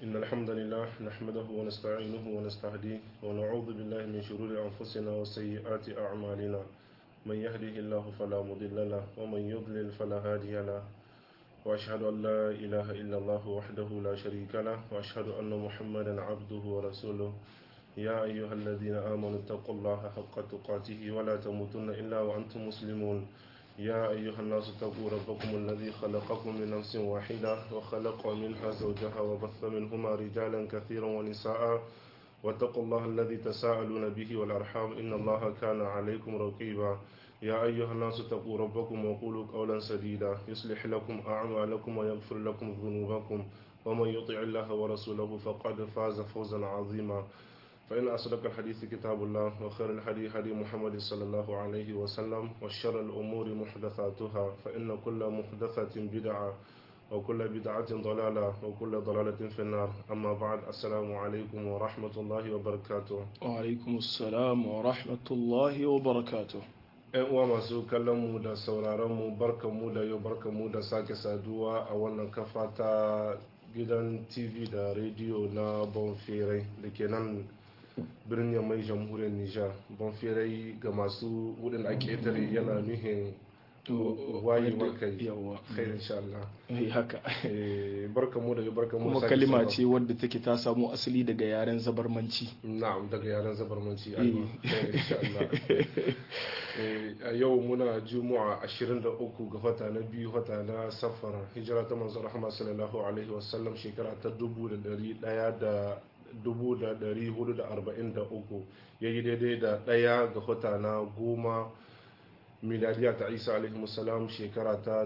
إن الحمد لله نحمده ونستعينه ونستهديه ونعوذ بالله من شرور أنفسنا وسيئات أعمالنا من يهده الله فلا مضل له ومن يضلل فلا هادي له وأشهد أن لا إله إلا الله وحده لا شريك له وأشهد أن محمدا عبده ورسوله يا أيها الذين آمنوا اتقوا الله حق تقاته ولا تموتن إلا وأنتم مسلمون يا أيها الناس اتقوا ربكم الذي خلقكم من نفس واحدة وخلق منها زوجها وبث منهما رجالا كثيرا ونساء واتقوا الله الذي تساءلون به والأرحام إن الله كان عليكم رقيبا يا أيها الناس اتقوا ربكم وقولوا قولا سديدا يصلح لكم أعمالكم ويغفر لكم ذنوبكم ومن يطع الله ورسوله فقد فاز فوزا عظيما فإن أصدق الحديث كتاب الله وخير الهدي هدي محمد صلى الله عليه وسلم وشر الأمور محدثاتها فإن كل محدثة بدعة وكل بدعة ضلالة وكل ضلالة في النار أما بعد السلام عليكم ورحمة الله وبركاته وعلaikum assalam wa rahmatullahi wa barakatuh ‘Yan uwa masu kallon mu da sauraron mu barkan mu da yau barkan mu da sake saduwa a wannan kafa ta gidan TV da rediyo na Bonferai da ke nan birnin mai jamhuriyar Nijar. Bonferai ga masu wurin a ƙetare yana nuhin wayewar kai yawa kai insha Allah. Eh, haka Eh, Barkan mu da yau barkan mu da kuma sake kalima saduwa. ce wadda take ta samo asali daga yaren zabarmanci Na'am daga yaren zabarmanci aiwa Eh, insha Allah. Eh, a yau muna juma'a 23 ga wata na biyu wata na safara hijira ta manzo rahama sallallahu alaihi wasallam shekara ta 1100 da 1443 yayi daidai da daya ga wata na goma miladiya ta isa alaihi wasallam shekara ta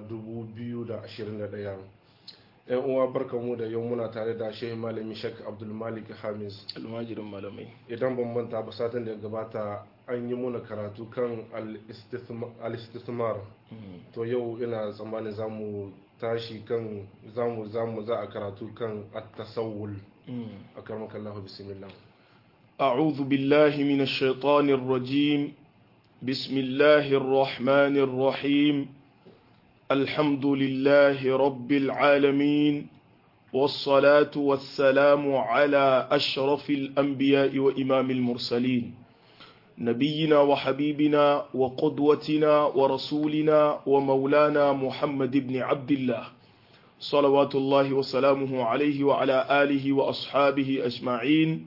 2021 yan uwa barkamu da yau muna tare da shehu malami shek abdulmalik hamis almajirin malamai idan ban manta ba satin da ya gabata an yi muna karatu kan al-istithmar to yau ina tsammanin za mu tashi kan zamu zamu za a karatu kan at-tasawwul a karmakan Allah bismillah أعوذ بالله من الشيطان الرجيم بسم الله الرحمن الرحيم الحمد لله رب العالمين والصلاة والسلام على أشرف الأنبياء وإمام المرسلين نبينا وحبيبنا وقدوتنا ورسولنا ومولانا محمد بن عبد الله صلوات الله وسلامه عليه وعلى آله وأصحابه أجمعين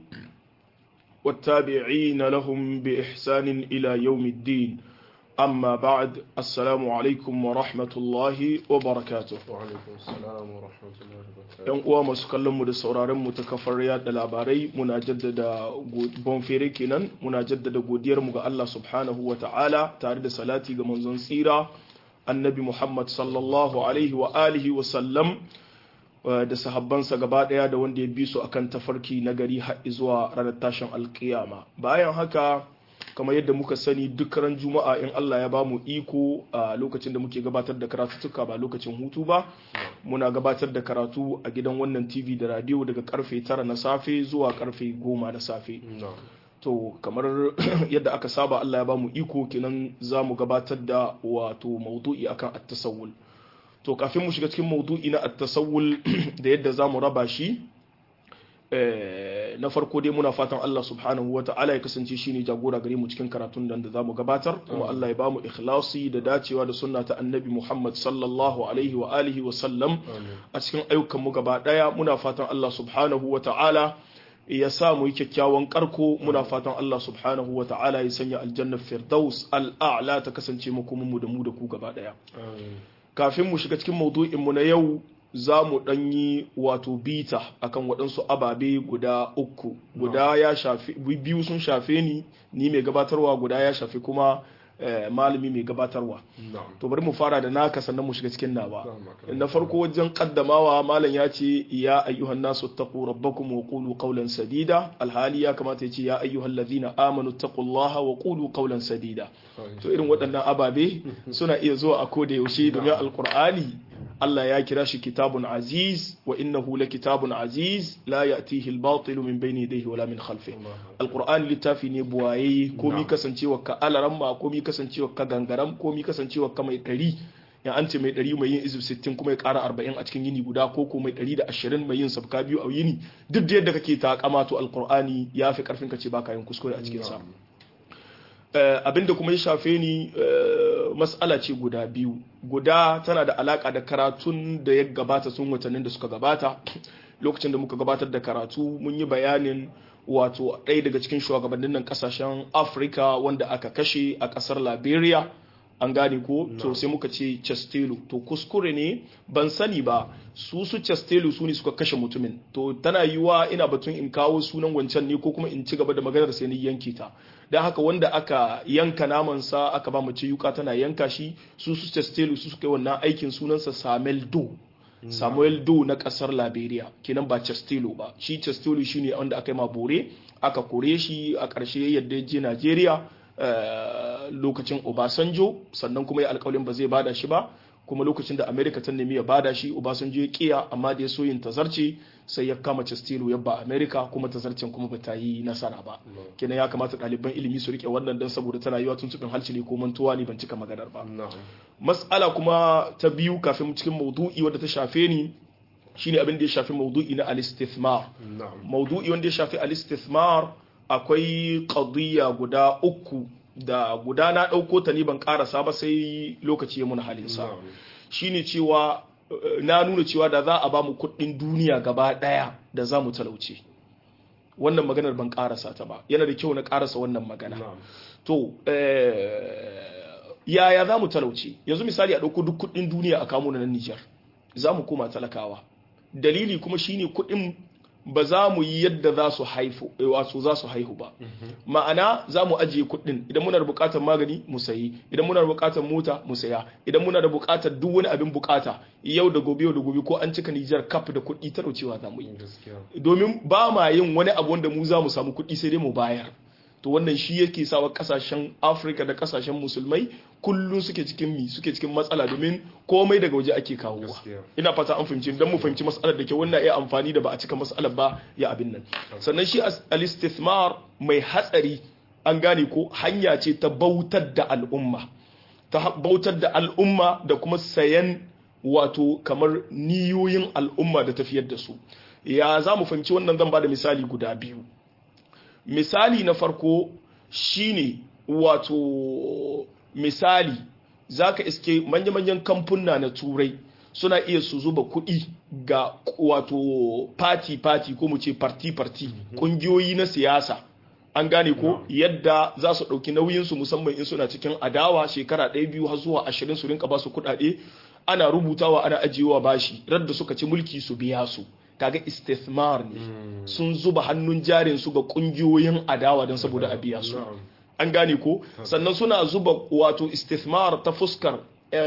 والتابعين لهم بإحسان إلى يوم الدين أما بعد السلام عليكم ورحمة الله وبركاته wa alaikum assalam wa rahmatullahi wa barakatuh yan uwa masu kallon mu da sauraron mu ta kafar yada labarai muna jaddada bonfere kenan muna jaddada godiyar mu ga Allah subhanahu wa ta'ala tare da salati ga manzon tsira annabi Muhammad sallallahu alaihi wa alihi wa sallam uh, da sahabbansa gaba daya da wanda ya bi su akan tafarki na gari har zuwa ranar tashin alkiyama bayan haka kamar yadda muka sani duk ran juma'a in Allah ya bamu iko a lokacin da muke gabatar da karatuttuka ba lokacin hutu ba muna gabatar da karatu a gidan wannan TV da radio daga karfe 9 na safe zuwa karfe 10 na safe na'am to kamar yadda aka saba Allah ya bamu iko kenan za mu gabatar da wato maudu'i akan at-tasawwul to kafin mu shiga cikin maudu'i na at-tasawwul da yadda za mu raba shi eh, na farko dai muna fatan Allah subhanahu wa ta'ala ya kasance shine jagora gare mu cikin karatun nan da zamu gabatar kuma Allah ya bamu ikhlasi da dacewa da sunna ta annabi Muhammad sallallahu alaihi wa alihi wa sallam amin a cikin ayyukan mu gaba daya muna fatan Allah subhanahu wa ta'ala ya sa mu yi kyakkyawan karko muna fatan Allah subhanahu wa ta'ala ya sanya aljannar firdaus al'a'la ta kasance makomin mu da mu da ku gaba daya amin kafin mu shiga cikin maudu'in mu na yau za mu ɗan yi wato bita akan waɗansu ababe guda uku guda ya shafi biyu sun shafe ni ni mai gabatarwa guda ya shafi kuma eh, malami mai gabatarwa na'am to bari mu fara da naka sannan mu shiga cikin nawa Na'am, na farko wajen kaddamawa malam ya ce ya ayyuhan nasu taqu rabbakum wa qulu qawlan sadida alhali ya kamata ya ce ya ayyuhal ladhina amanu taqullaha wa qulu qawlan sadida to irin waɗannan ababe suna iya zuwa a koda yaushe domin alqur'ani Allah ya kira shi kitabun aziz wa innahu kitabun aziz la ya'tihi al-batil min bayni yadayhi wala min khalfihi alqur'ani littafi ne buwaye komi kasancewa ka alaramma komi kasancewa ka gangaram komi kasancewa ka mai kari in an ce mai 100 mai yin izib 60 kuma ya ƙara 40 a cikin yini guda ko ko mai 120 mai yin sabka biyu a yini duk da yadda kake ta kamato alqur'ani ya fi karfin ka ce baka yin kuskure a cikin sa abinda kuma ya shafe ni mas'ala ce guda biyu guda tana da alaka da karatun da ya gabata sun watannin da suka gabata lokacin da muka gabatar da karatu mun yi bayanin wato ɗaya daga cikin shugabannin nan kasashen afirka wanda aka kashe a ƙasar liberia an gane ko to sai muka ce chastelo to kuskure ne ban sani ba su su chastelo su ne suka kashe mutumin to tana yiwa ina batun in kawo sunan wancan ne ko kuma in ci gaba da maganar sai ni yanke ta don haka wanda aka yanka namansa aka ba mace yuka tana yanka shi su su chastelo su suka yi wannan aikin sunansa samuel do samuel do na kasar liberia kenan ba chastelo ba shi chastelo shine wanda aka yi ma bore aka kore shi a ƙarshe yadda ya je nigeria lokacin obasanjo sannan kuma ya alkawalin ba zai bada shi ba kuma lokacin da america ta nemi ya bada shi obasanjo ya kiya amma da ya so yin tazarce sai ya kama chastelo ya ba america kuma tazarcen kuma ba ta yi nasara ba kenan ya kamata ɗaliban ilimi su rike wannan don saboda tana yiwa tun tukun halci ne ko mantuwa ne ban cika maganar ba mas'ala kuma ta biyu kafin cikin maudu'i wadda ta shafe ni shine abin da ya shafi maudu'i na al-istithmar maudu'i wanda ya shafi al-istithmar akwai qadiyya guda uku da guda na ɗauko ta ne ban ƙarasa ba sai lokaci ya muna halinsa shine cewa na nuna cewa da za a ba mu kuɗin duniya gaba ɗaya da za mu talauce wannan maganar ban ƙarasa ta ba yana da kyau na ƙarasa wannan magana to yaya za mu talauce yanzu misali a ɗauko duk kuɗin duniya a kamo na Nijar za mu koma talakawa dalili kuma shine kuɗin ba za mu yi yadda za su haifu wato za su haihu ba ma'ana za mu ajiye kuɗin idan muna da buƙatar magani mu sayi idan muna da buƙatar mota mu saya idan muna da buƙatar duk wani abin buƙata yau da gobe yau da gobe ko an cika Nijar kaf da kuɗi talaucewa za mu yi domin ba ma yin wani abu wanda mu za mu samu kuɗi sai dai mu bayar to wannan shi yake sawa kasashen afirka da kasashen musulmai kullum suke cikin mi suke cikin matsala domin komai daga waje ake kawowa ina fata an fahimci don mu fahimci matsalar da ke wannan iya amfani da ba a cika matsalar ba ya abin nan sannan shi al-istithmar mai hatsari an gane ko hanya ce ta bautar da al'umma ta bautar da al'umma da kuma sayan wato kamar niyoyin al'umma da tafiyar da su ya za mu fahimci wannan zan ba da misali guda biyu misali na farko shine wato misali zaka iske manya-manyan kamfuna na turai suna iya su zuba kuɗi ga wato party-party ko mu ce party-party ƙungiyoyi na siyasa an gane ko yadda za su ɗauki nauyinsu musamman in suna cikin adawa shekara ɗaya biyu har zuwa ashirin su rinka ba su kuɗaɗe ana rubutawa ana ajiyewa bashi radda suka ci mulki su biya su kaga istithmar ne sun zuba hannun jarin su ga kungiyoyin adawa don saboda a biya su an gane ko sannan suna zuba wato istithmar ta fuskar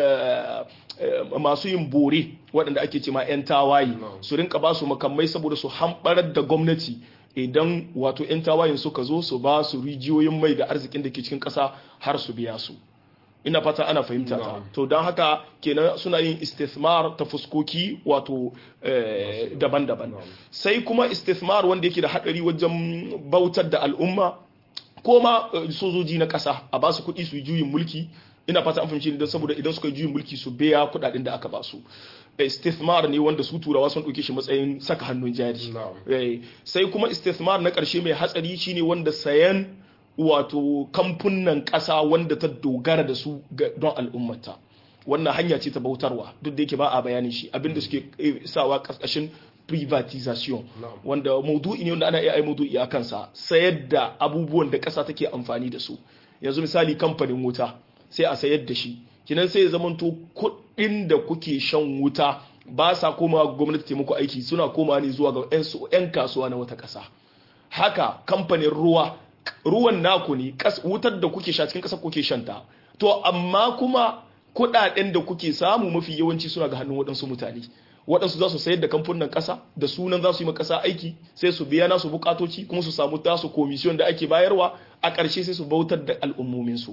masu yin bore waɗanda ake ce ma 'yan tawaye su rinka ba su makamai saboda su hamɓarar da gwamnati idan wato 'yan tawayen suka zo su ba su rijiyoyin mai da arzikin da ke cikin ƙasa har su biya su ina fata ana fahimta ta to don haka kenan suna yin istithmar ta fuskoki wato daban-daban sai kuma istithmar wanda yake da hadari wajen bautar da al'umma ko ma sojoji na kasa a ba su kuɗi su yi juyin mulki ina fata an fahimci don saboda idan suka yi juyin mulki su biya kuɗaɗen da aka ba su istithmar ne wanda su turawa sun ɗauke shi matsayin saka hannun jari sai kuma istithmar na ƙarshe mai hatsari shine wanda sayan wato kamfunan ƙasa wanda ta dogara da su don al'ummata wannan hanya ce ta bautarwa duk da yake ba a bayanin shi abinda suke sawa ƙarƙashin privatization wanda maudu'i ne wanda ana iya ai maudu'i a kansa sayar da abubuwan da ƙasa take amfani da su yanzu misali kamfanin wuta sai a sayar da shi kinan sai ya zamanto kuɗin da kuke shan wuta ba sa komawa gwamnati taimako aiki suna komawa ne zuwa ga 'yan kasuwa na wata ƙasa haka kamfanin ruwa ruwan naku ne wutar da kuke sha cikin ƙasa kuke shanta to amma kuma kuɗaɗen da kuke samu mafi yawanci suna ga hannun waɗansu mutane waɗansu za su sayar da kamfunan ƙasa da sunan za su yi ma ƙasa aiki sai su biya nasu bukatoci kuma su samu tasu komisiyon da ake bayarwa a ƙarshe sai su bautar da al'ummominsu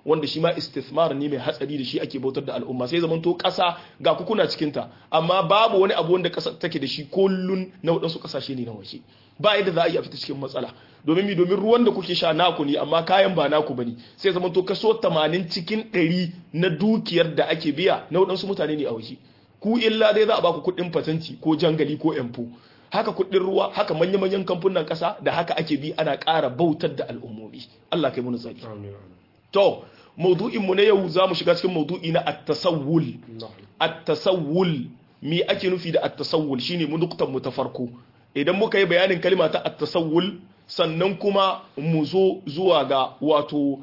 wanda shi ma istithmar ne mai hatsari da shi ake bautar da al'umma sai zaman to ƙasa ga kukuna cikin ta amma babu wani abu wanda ƙasa take da shi kullun na waɗansu ƙasashe ne na waje ba yadda za a yi a fita cikin matsala domin mi domin ruwan da kuke sha naku ne amma kayan ba naku bane sai zaman to kaso 80 cikin 100 na dukiyar da ake biya na waɗansu mutane ne a waje ku illa dai za a baku kuɗin fatanti ko jangali ko empo haka kuɗin ruwa haka manya-manyan kamfunan ƙasa da haka ake bi ana ƙara bautar da al'ummomi Allah kai muni tsari to maudu'in mu na yau za mu shiga cikin maudu'i na at-tasawwul at-tasawwul me ake nufi da at-tasawwul shine mu nuktan mu ta farko idan muka yi bayanin kalma ta at-tasawwul sannan kuma mu zo zuwa ga wato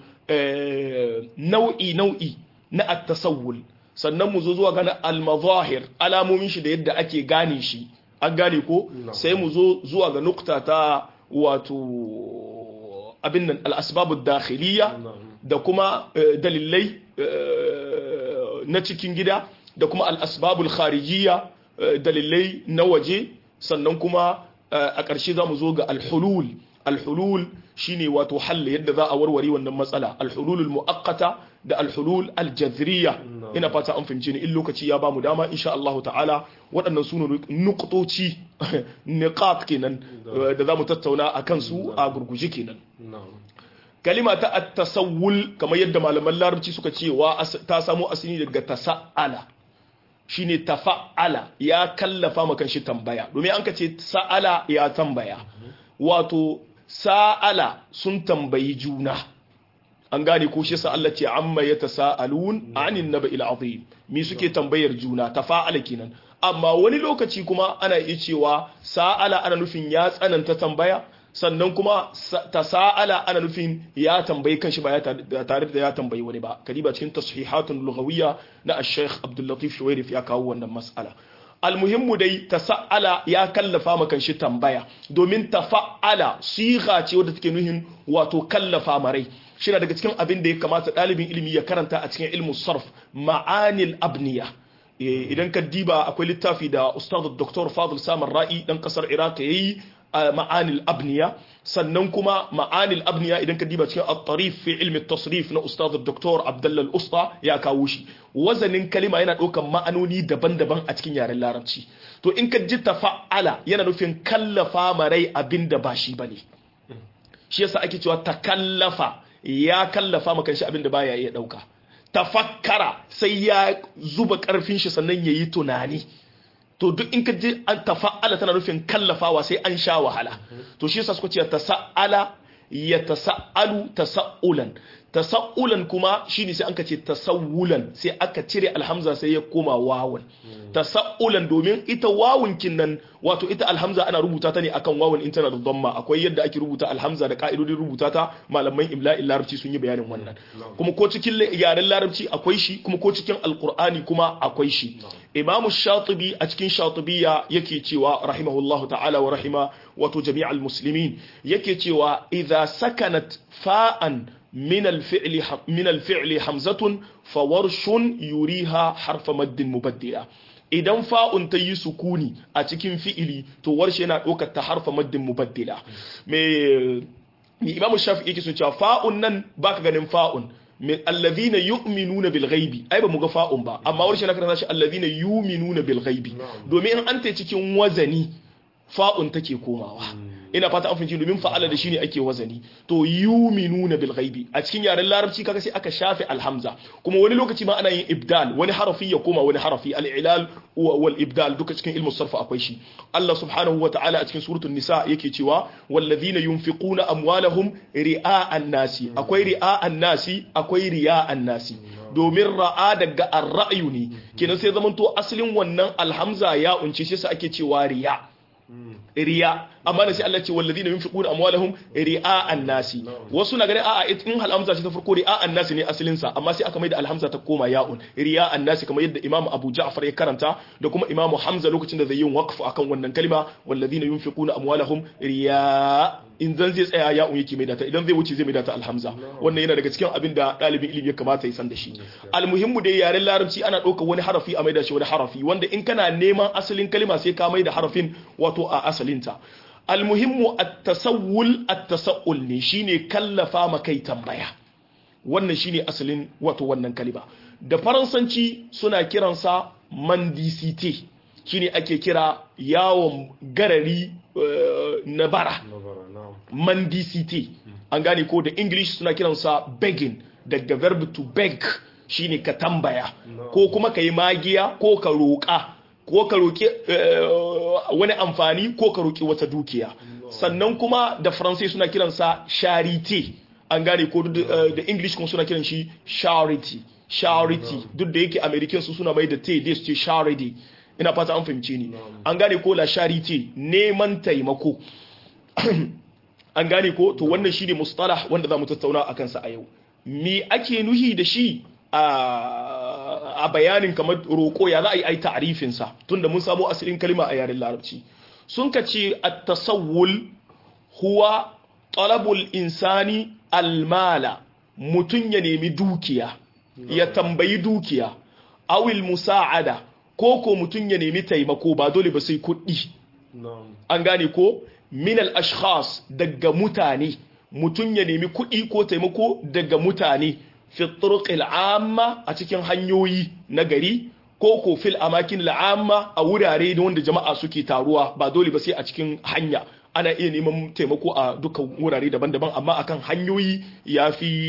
nau'i nau'i na at-tasawwul sannan mu zo zuwa ga al-mazahir alamomin shi da yadda ake gane shi an gane ko sai mu zo zuwa ga nukta ta wato abin nan al-asbabu dakhiliya da kuma dalilai na cikin gida da kuma al-asbabul kharijiyya dalilai na waje sannan kuma a ƙarshe za mu zo ga al-hulul al-hulul shine wato halla yadda za a warware wannan matsala al-hulul muaqqata da al-hulul al-jadhriya ina fata an fahimce ni in lokaci ya bamu dama insha Allah ta'ala waɗannan su nuqtoci niqat kenan da zamu tattauna akan su a gurguje kenan kalima ta at-tasawwul kamar yadda malaman larabci suka ce wa ta samo asali daga tasa'ala shine tafa'ala ya kallafa makan shi tambaya domin an ka ce sa'ala ya tambaya wato sa'ala sun tambayi juna an gane ko shi Allah ce amma ya tasa'alun anin naba'il azim mi suke tambayar juna tafa'ala kenan amma wani lokaci kuma ana iya cewa sa'ala ana nufin ya tsananta tambaya sannan kuma tasa'ala ana nufin ya tambayi kanshi ba tare da ya tambayi wani ba kadiba cikin tashihatun lughawiyya na ash-shaykh Abdul Latif Shuwairif ya kawo wannan mas'ala almuhimmu dai tasa'ala ya kallafa ma kanshi tambaya domin tafa'ala sigha ce wadda take nuhin wato kallafa marai shi daga cikin abin da ya kamata ɗalibin ilimi ya karanta a cikin ilmu sarf ma'anil abniya idan ka diba akwai littafi da ustaz dr fadl samar ra'i dan kasar iraq yayi ma'anil abniya sannan kuma ma'anil abniya idan ka diba cikin at-tarif fi ilmi tasrif na ustaz dr abdullah al-usta ya kawo shi wazanin kalima yana ɗaukan ma'anoni daban-daban a cikin yaren larabci to in ka ji tafa'ala yana nufin kallafa marai abin da ba shi bane shi yasa ake cewa takallafa ya kallafa maka shi abin da baya iya dauka tafakkara sai ya zuba karfin shi sannan yayi tunani to duk in ka ji an tafa'ala tana nufin kallafawa sai an sha wahala to shi yasa suka ce tasa'ala ya tasa'alu tasa'ulan tasa'ulan kuma shine sai aka ce tasawulan sai aka cire alhamza sai ya koma wawan tasa'ulan domin ita wawun kinnan wato ita alhamza ana rubuta ta ne akan wawun in tana da dhamma akwai yadda ake rubuta alhamza da ka'idodin rubuta ta malaman imla'in larabci sun yi bayanin wannan kuma ko cikin yaren larabci akwai shi kuma ko cikin alqur'ani kuma akwai shi imamu shatibi a cikin shatibiya yake cewa rahimahullahu ta'ala wa rahima wato jami'al muslimin yake cewa idza sakanat fa'an من الفعل من الفعل حمزة فورش يريها حرف مد مبدلة idan fa'un ta yi sukuni a cikin fi'ili to warshe yana ɗaukar ta harfa maddin mubaddila mai imamu shafi yake sun cewa fa'un nan baka ganin fa'un min allazina yu'minuna bil ghaibi ai ba mu ga fa'un ba amma warshe na karanta shi allazina yu'minuna bil ghaibi domin in an ta cikin wazani fa'un take komawa ina fata an fahimci domin fa'ala da shine ake wazani to yuminuna bil ghaibi a cikin yaren larabci kaga sai aka shafe alhamza kuma wani lokaci ma ana yin ibdal wani harafi ya koma wani harafi al-ilal wal ibdal duka cikin ilmu sarfa akwai shi Allah subhanahu wa ta'ala a cikin suratul nisa yake cewa wallazina yunfiquna amwalahum ri'a'an nasi akwai ri'a'an nasi akwai riya'an nasi domin ra'a daga ar-ra'yu ne kenan sai zamanto asalin wannan alhamza ya unce shi sai ake cewa riya' riya amma da sai Allah ce walladina yunfiquna amwalahum ri'a'an nasi wasu na ganin a'a in alhamza ce ta farko ri'a'an nasi ne asalin sa amma sai aka mai da alhamza ta koma ya'un ri'a'an nasi kamar yadda Imam Abu Ja'far ya karanta da kuma Imam Hamza lokacin da zai yi waqf akan wannan kalma walladina yunfiquna amwalahum riya in zan zai tsaya ya'un yake mai data idan zai wuce zai mai data alhamza wannan yana daga cikin abin da ɗalibin ilimi ya kamata ya san da shi almuhimmu dai yaren larabci ana ɗaukar wani harafi a maida shi wani harafi wanda in kana neman asalin kalma sai ka mai da harafin wato a asalinta almuhimmu at-tasawwul at-tasawwul ne shine kallafa ma kai tambaya wannan shine asalin wato wannan kalima da faransanci suna kiransa mendicite shine ake kira yawon garari uh, na bara nabara na'am mendicite an gane ko da english suna kiransa begging daga verb to beg shine ka tambaya No. ko kuma ka yi magiya ko ka roƙa ko ka roƙi eh, wani amfani ko ka roƙi wata dukiya sannan kuma da faransai suna kiransa charity an gane ko duk da eh, da english kuma suna kiran shi charity charity duk da yake american su suna mai da te dai su ce charity ina fata an fahimce ni an gane ko la charity neman taimako an gane ko to wannan shi ne mustalah wanda za mu tattauna a kansa a yau me ake nuhi da shi a a bayanin kamar roƙo ya za a yi ai ta'arifinsa tunda mun samo asalin kalma a yaren larabci sun ka ce at-tasawwul huwa talabul insani almala mutum ya nemi dukiya ya tambayi dukiya awil musa'ada ko ko mutum ya nemi taimako ba dole ba sai kuɗi na'am an gane ko minal ashkhas daga mutane mutum ya nemi kuɗi ko taimako daga mutane fi turuqil amma a cikin hanyoyi na gari ko ko fil amakin al'amma a wurare da wanda jama'a suke taruwa ba dole ba sai a cikin hanya ana iya neman taimako a dukkan wurare daban-daban amma akan hanyoyi ya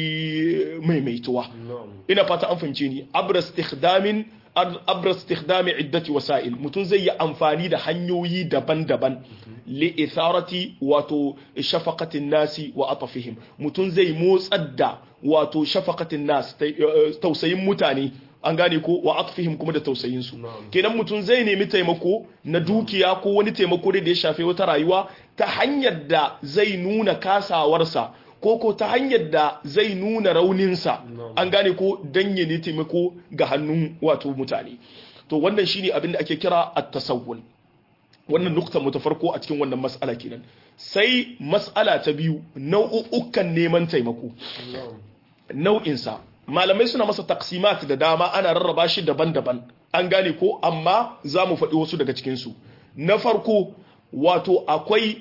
fi maimaituwa na'am ina fata an fahimce ni abra istikhdamin abra istikhdami iddati wasa'il mutum zai yi amfani da hanyoyi daban-daban li itharati wato shafaqatin nasi wa atafihim mutum zai motsar da wato shafaqatin nas ta- eh, tausayin mutane an gane ko wa atfihim kuma da tausayin su Na'am. kenan mutum zai nemi taimako na dukiya ko wani taimako da ya shafe wata rayuwa ta hanyar da zai nuna kasawarsa ko ko ta hanyar da zai nuna rauninsa Na'am. an gane ko dan ya ne taimako ga hannun wato mutane to wannan shine abin da ake kira at-tasawwul wannan nukta mu ta farko a cikin wannan mas'ala kenan sai mas'ala ta biyu nau'ukan neman taimako na'am nau'insa malamai suna masa taksimat da dama ana rarraba shi daban-daban an gane ko amma za mu faɗi wasu daga cikinsu na farko wato akwai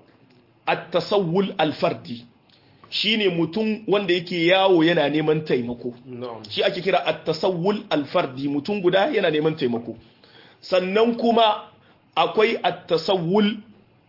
at-tasawwul al-fardi shine mutum wanda yake yawo yana neman taimako na'am shi ake kira at-tasawwul al-fardi mutum guda yana neman taimako sannan kuma akwai at-tasawwul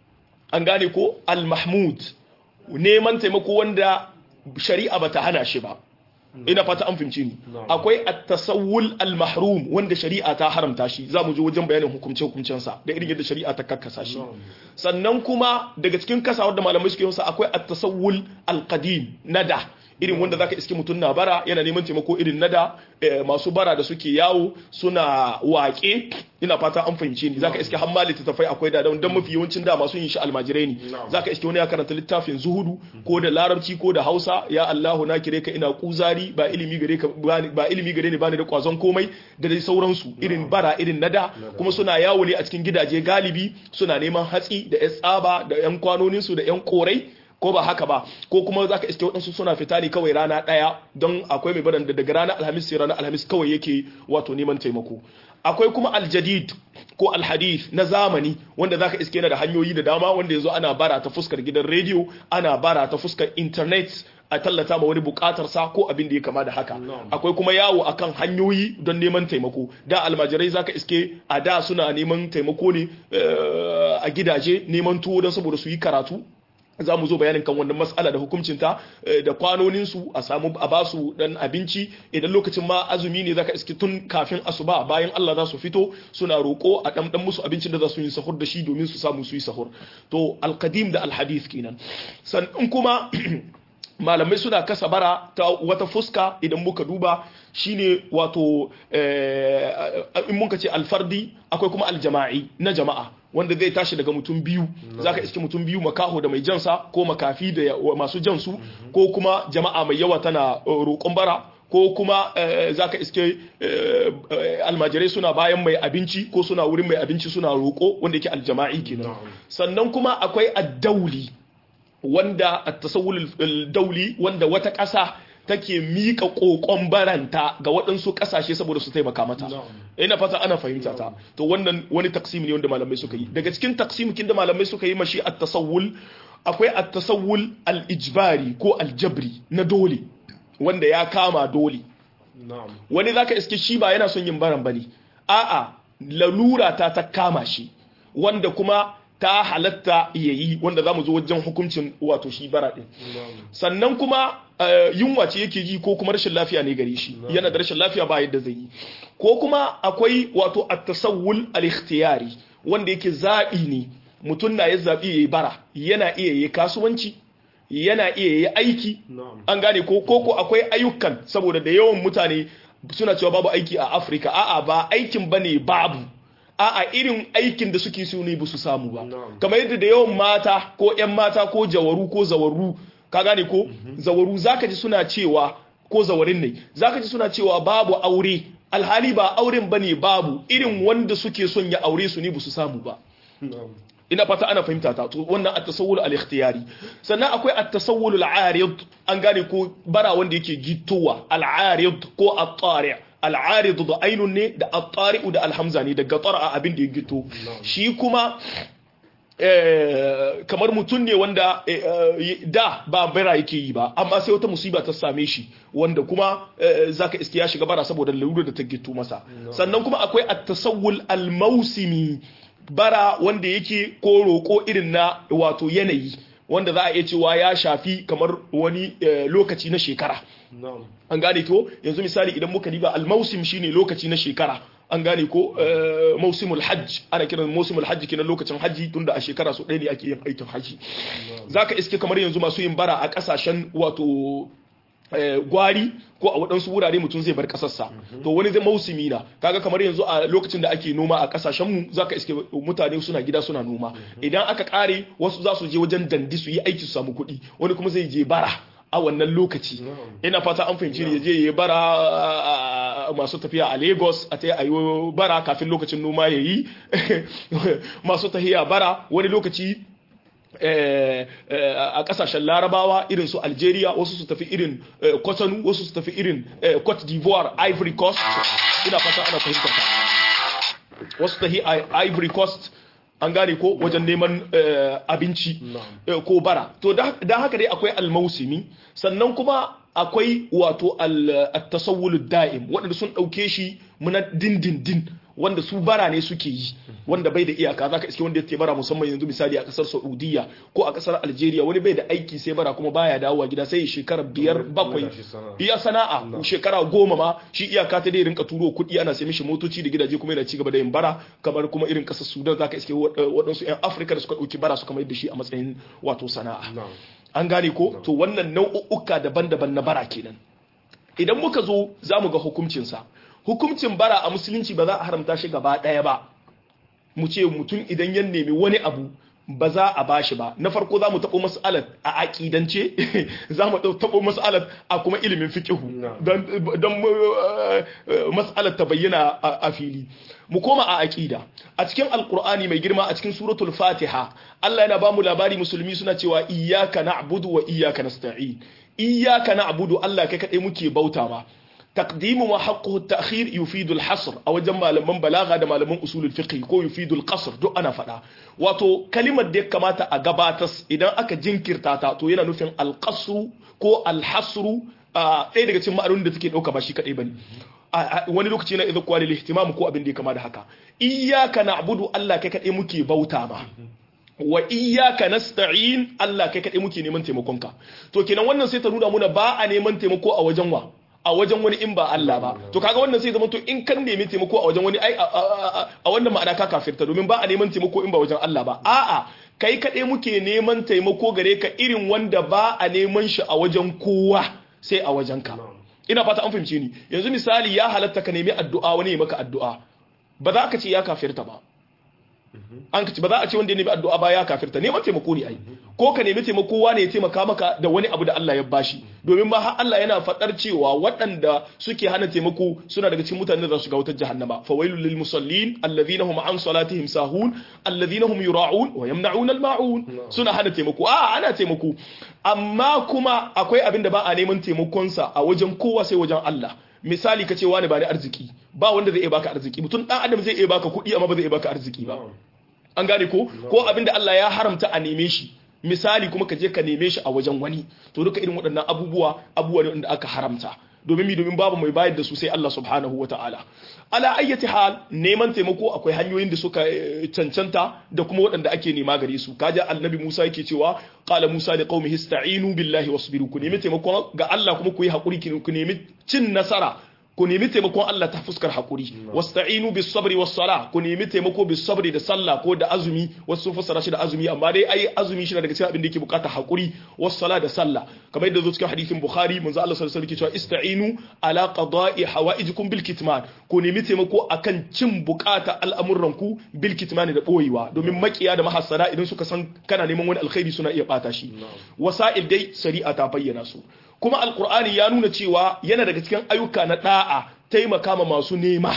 an gane ko al-mahmud neman taimako wanda shari'a bata hana shi ba ina fata an fahimci ni Na'am. akwai at-tasawwul al-mahrum wanda shari'a ta haramta shi zamu je wajen bayanin hukumce hukumcen sa da irin yadda shari'a ta kakkasa shi na'am sannan kuma daga cikin kasawar da malamai suke yasa akwai at-tasawwul al-qadim nada irin wanda zaka iske mutum na bara yana neman taimako irin nada eh, masu bara da suke yawo suna waƙe ina fata an fahimce ni zaka iske hamma littattafai akwai da dan mafi yawancin da masu yin shi almajirai ne Na'am. zaka iske wani ya karanta littafin zuhudu ko da larabci ko da hausa ya Allahu na kire ka ina kuzari ba ilimi gare ka bani- ba ilimi gare ni bani da kwazon komai da dai sauransu irin bara irin nada kuma suna yawo ne a cikin gidaje galibi suna neman hatsi da yan tsaba da yan kwanoninsu da yan korai ko ba haka ba ko kuma zaka iske waɗansu suna fita ne kawai rana ɗaya don akwai mai baran da daga ranar alhamis sai ranar alhamis kawai yake wato neman taimako akwai kuma aljadid ko alhadith na zamani wanda zaka iske yana da hanyoyi da dama wanda yanzu ana bara ta fuskar gidan rediyo ana bara ta fuskar internet a tallata ma wani bukatar sa ko abin da ya kama da haka Na'am. akwai kuma yawo akan hanyoyi don neman taimako da almajirai zaka iske a da suna neman taimako ne eh, a gidaje neman tuwo don saboda su yi karatu za mu zo bayanin kan wannan matsala da hukuncinta eh, da kwanoninsu a samu a ba su dan abinci idan lokacin ma azumi ne zaka iske tun kafin asuba bayan Allah za su fito suna roko a dan dan musu abincin da za su yi sahur da shi domin su samu su yi sahur to alqadim da alhadith kenan sannan kuma malamai suna kasa bara ta wata fuska idan muka duba shine wato eh, in muka ce alfardi akwai kuma aljama'i na jama'a wanda zai tashi daga mutum biyu zaka iske mutum biyu makaho da mai jansa ko makafi da ya- masu jansu ko kuma jama'a mai yawa tana eh, roƙon bara ko kuma eh, zaka iske eh, eh, almajirai suna bayan mai abinci ko suna wurin mai abinci suna roƙo wanda yake aljama'i kenan Na'am. sannan kuma akwai addauli wanda at-tasawwul dauli wanda wata ƙasa take mika kokon baranta ga waɗansu ƙasashe saboda su taimaka mata Na'am. ina fata ana fahimta ta to wannan wani taksim ne wanda malamai suka yi daga cikin taksimikin da malamai suka yi mashi at-tasawwul akwai at-tasawwul al-ijbari ko al-jabri na dole wanda ya kama dole na'am wani zaka iske shi ba yana son yin baran bane a'a lalura ta ta kama shi wanda kuma ta halatta yayi wanda zamu zo wajen hukuncin wato shi bara din na'am sannan kuma eh, yunwa ce yake ji ko kuma rashin lafiya ne gare shi yana da rashin lafiya ba yadda zai yi ko kuma akwai wato at-tasawwul al-ikhtiyari wanda yake zabi ne mutum na ya zabi yayi bara yana iya yayi kasuwanci yana iya yayi aiki na'am an gane ko ko ko akwai ayyukan saboda da yawan mutane suna cewa babu aiki a Afirka a'a ba aikin bane babu a'a irin aikin da suke so ne ba su samu ba Na'am. kamar yadda da yawan mata ko ƴan mata ko jawaru ko zawaru ka gane ko zawaru zaka ji suna cewa ko zawarin ne zaka ji suna cewa babu aure alhali ba auren bane babu irin wanda suke son ya aure su ne ba su samu ba na'am ina fata ana fahimta ta to wannan at-tasawwur al-ikhtiyari sannan akwai at-tasawwur al-arid an gane ko bara wanda yake gittowa al-arid ko at-tari' al-arid da ainun ne da at-tari' da al-hamza ne daga tara abin da ya gitto shi kuma eh, kamar mutum ne wanda eh, eh, da ba bara yake yi ba amma sai wata musiba ta same shi wanda kuma eh, zaka iske ya shiga bara saboda lalura da ta gitto masa sannan kuma akwai at-tasawwul al-mawsimi bara wanda yake ko roƙo irin na wato yanayi wanda za a iya cewa ya shafi kamar wani eh, lokaci na shekara na'am an gane ko yanzu misali idan muka diba al-mausim shine lokaci na shekara an gane ko eh, mausimul hajj ana kiran mausimul hajj kenan lokacin hajji tunda a shekara su ɗaya ne ake yin aikin hajji zaka iske kamar yanzu masu yin bara a ƙasashen wato eh, gwari ko a waɗansu wurare mutum zai bar ƙasarsa to wani zai mausimi na kaga kamar yanzu a lokacin da ake noma a ƙasashen mu zaka iske mutane suna gida suna noma idan aka ƙare wasu za su je wajen dandi su yi aiki su samu kuɗi wani kuma zai je bara a wannan lokaci ina fata an fahimci ne je ya bara a- a- masu tafiya a Lagos a ta yi bara kafin lokacin noma ya yi masu tafiya bara wani lokaci eh, eh, a kasashen larabawa irin su algeria wasu su tafi irin eh, cotonou wasu su tafi irin eh, cote d'ivoire ivory coast ina fata ana fahimta ta wasu tafi I- ivory coast an gane ko wajen neman eh, abinci eh, ko bara to da da haka dai akwai almausimi sannan kuma akwai wato al- at-tasawwul da'im waɗanda sun ɗauke shi muna dindindin wanda su bara ne suke yi wanda bai da iyaka zaka iske wanda yake bara musamman yanzu misali a kasar Saudiya ko a kasar Algeria wani bai da aiki sai bara kuma baya dawowa gida sai ya shekara biyar bakwai da shi sana'a. iya sana'a shekara goma ma shi iyaka ta dai rinka turo kuɗi ana sai mishi motoci da gidaje kuma yana ci gaba da yin bara kamar kuma irin kasar Sudan zaka iske wa- waɗansu 'yan Afirka da suka ɗauki bara suka mai da shi a matsayin wato sana'a na'am an gane ko to wannan nau'uka daban-daban na bara kenan idan muka zo za mu ga hukuncinsa hukuncin bara a musulunci ba za a haramta shi gaba ɗaya ba mu ce mutum idan ya nemi wani abu ba za a bashi ba na farko za mu taɓo mas'alat a aƙidance za mu taɓo mas'alat a kuma ilimin fiƙihu Na'am. don don uh, uh, mas'alar ta bayyana a a fili mu koma a aƙida a cikin alƙur'ani mai girma a cikin suratul fatiha Allah yana ba mu labari musulmi suna cewa iyyaka na'budu wa iyyaka nasta'in iyyaka na'budu Allah kai kadai muke bauta ma تقديم وحقه التأخير يفيد الحصر أو جمع لمن بلاغة دم لمن أصول الفقه كو يفيد القصر دو أنا فدا واتو كلمة دي كما تأغباتس إذا أكا جنكر تاتا تو ينا نفين القصر كو الحصر آه إيه دي كتما أرون دي تكين أوكا باشي كأي بني wani lokaci na idza kwali lihtimam ko abin da ya kama da haka iyyaka na'budu Allah kai kadai muke bauta ma wa iyyaka nasta'in Allah kai kadai muke neman taimakonka to kenan wannan sai ta nuna muna ba a neman taimako a wajen wa a wajen wani in ba Allah ba to kaga wannan sai zama to in kan nemi taimako a wajen wani ai a- a a- a wannan ma'ana ka kafirta domin ba a neman taimako in ba wajen Allah ba a'a kai kadai muke neman taimako gare ka irin wanda ba a neman shi a wajen kowa sai a wajen ka ina fata an fahimce ni yanzu misali ya halatta ka nemi addu'a wani ya maka addu'a ba za ka ce ya kafirta ba an ka ce ba za a ce wanda ya nemi addu'a ba ya kafirta neman taimako ne ai ko ka nemi taimako wane ya taimaka maka da wani abu da Allah ya bashi domin ma har Allah yana fadar cewa waɗanda suke hana taimako suna daga cikin mutanen da za su ga wutar jahannama fawailul lil musallin alladhina hum an salatihim sahun alladhina hum yura'un wa yamna'un al ma'un suna hana taimako a ana taimako amma kuma akwai abin da ba a neman taimakonsa a wajen kowa sai wajen Allah misali ka ce wani ba ni arziki ba wanda zai iya baka arziki mutum dan adam zai iya baka kuɗi amma ba zai iya baka arziki ba an gane ko ko abinda Allah ya haramta a neme shi misali kuma ka je ka neme shi a wajen wani to duka irin waɗannan abubuwa abubuwa ne wanda aka haramta domin mi domin babu mai bayar da su sai Allah subhanahu wata'ala ala ayyati hal neman taimako akwai hanyoyin da suka cancanta da kuma waɗanda ake nema gare su kaja annabi Musa yake cewa qala Musa li qaumihi ista'inu billahi wasbiru ku nemi taimako ga Allah kuma ku yi hakuri ku nemi cin nasara ku nemi taimakon Allah ta fuskar hakuri wasta'inu bis sabri was sala ku nemi taimako bis sabri da sallah ko da azumi wasu sun fassara shi da azumi amma dai ai azumi shi daga cikin abin da yake bukata hakuri was sala da sallah kamar yadda zo cikin hadisin bukhari manzo Allah sallallahu alaihi wasallam cewa ista'inu ala qada'i hawaijikum bil kitman ku nemi taimako akan cin bukata al'amuran ku bil kitman da boyewa domin makiya da mahassara idan suka san kana neman wani alkhairi suna iya bata shi wasa'il dai shari'a ta bayyana su kuma alkur'ani ya nuna cewa yana daga cikin ayyuka na da'a taimaka ma masu nema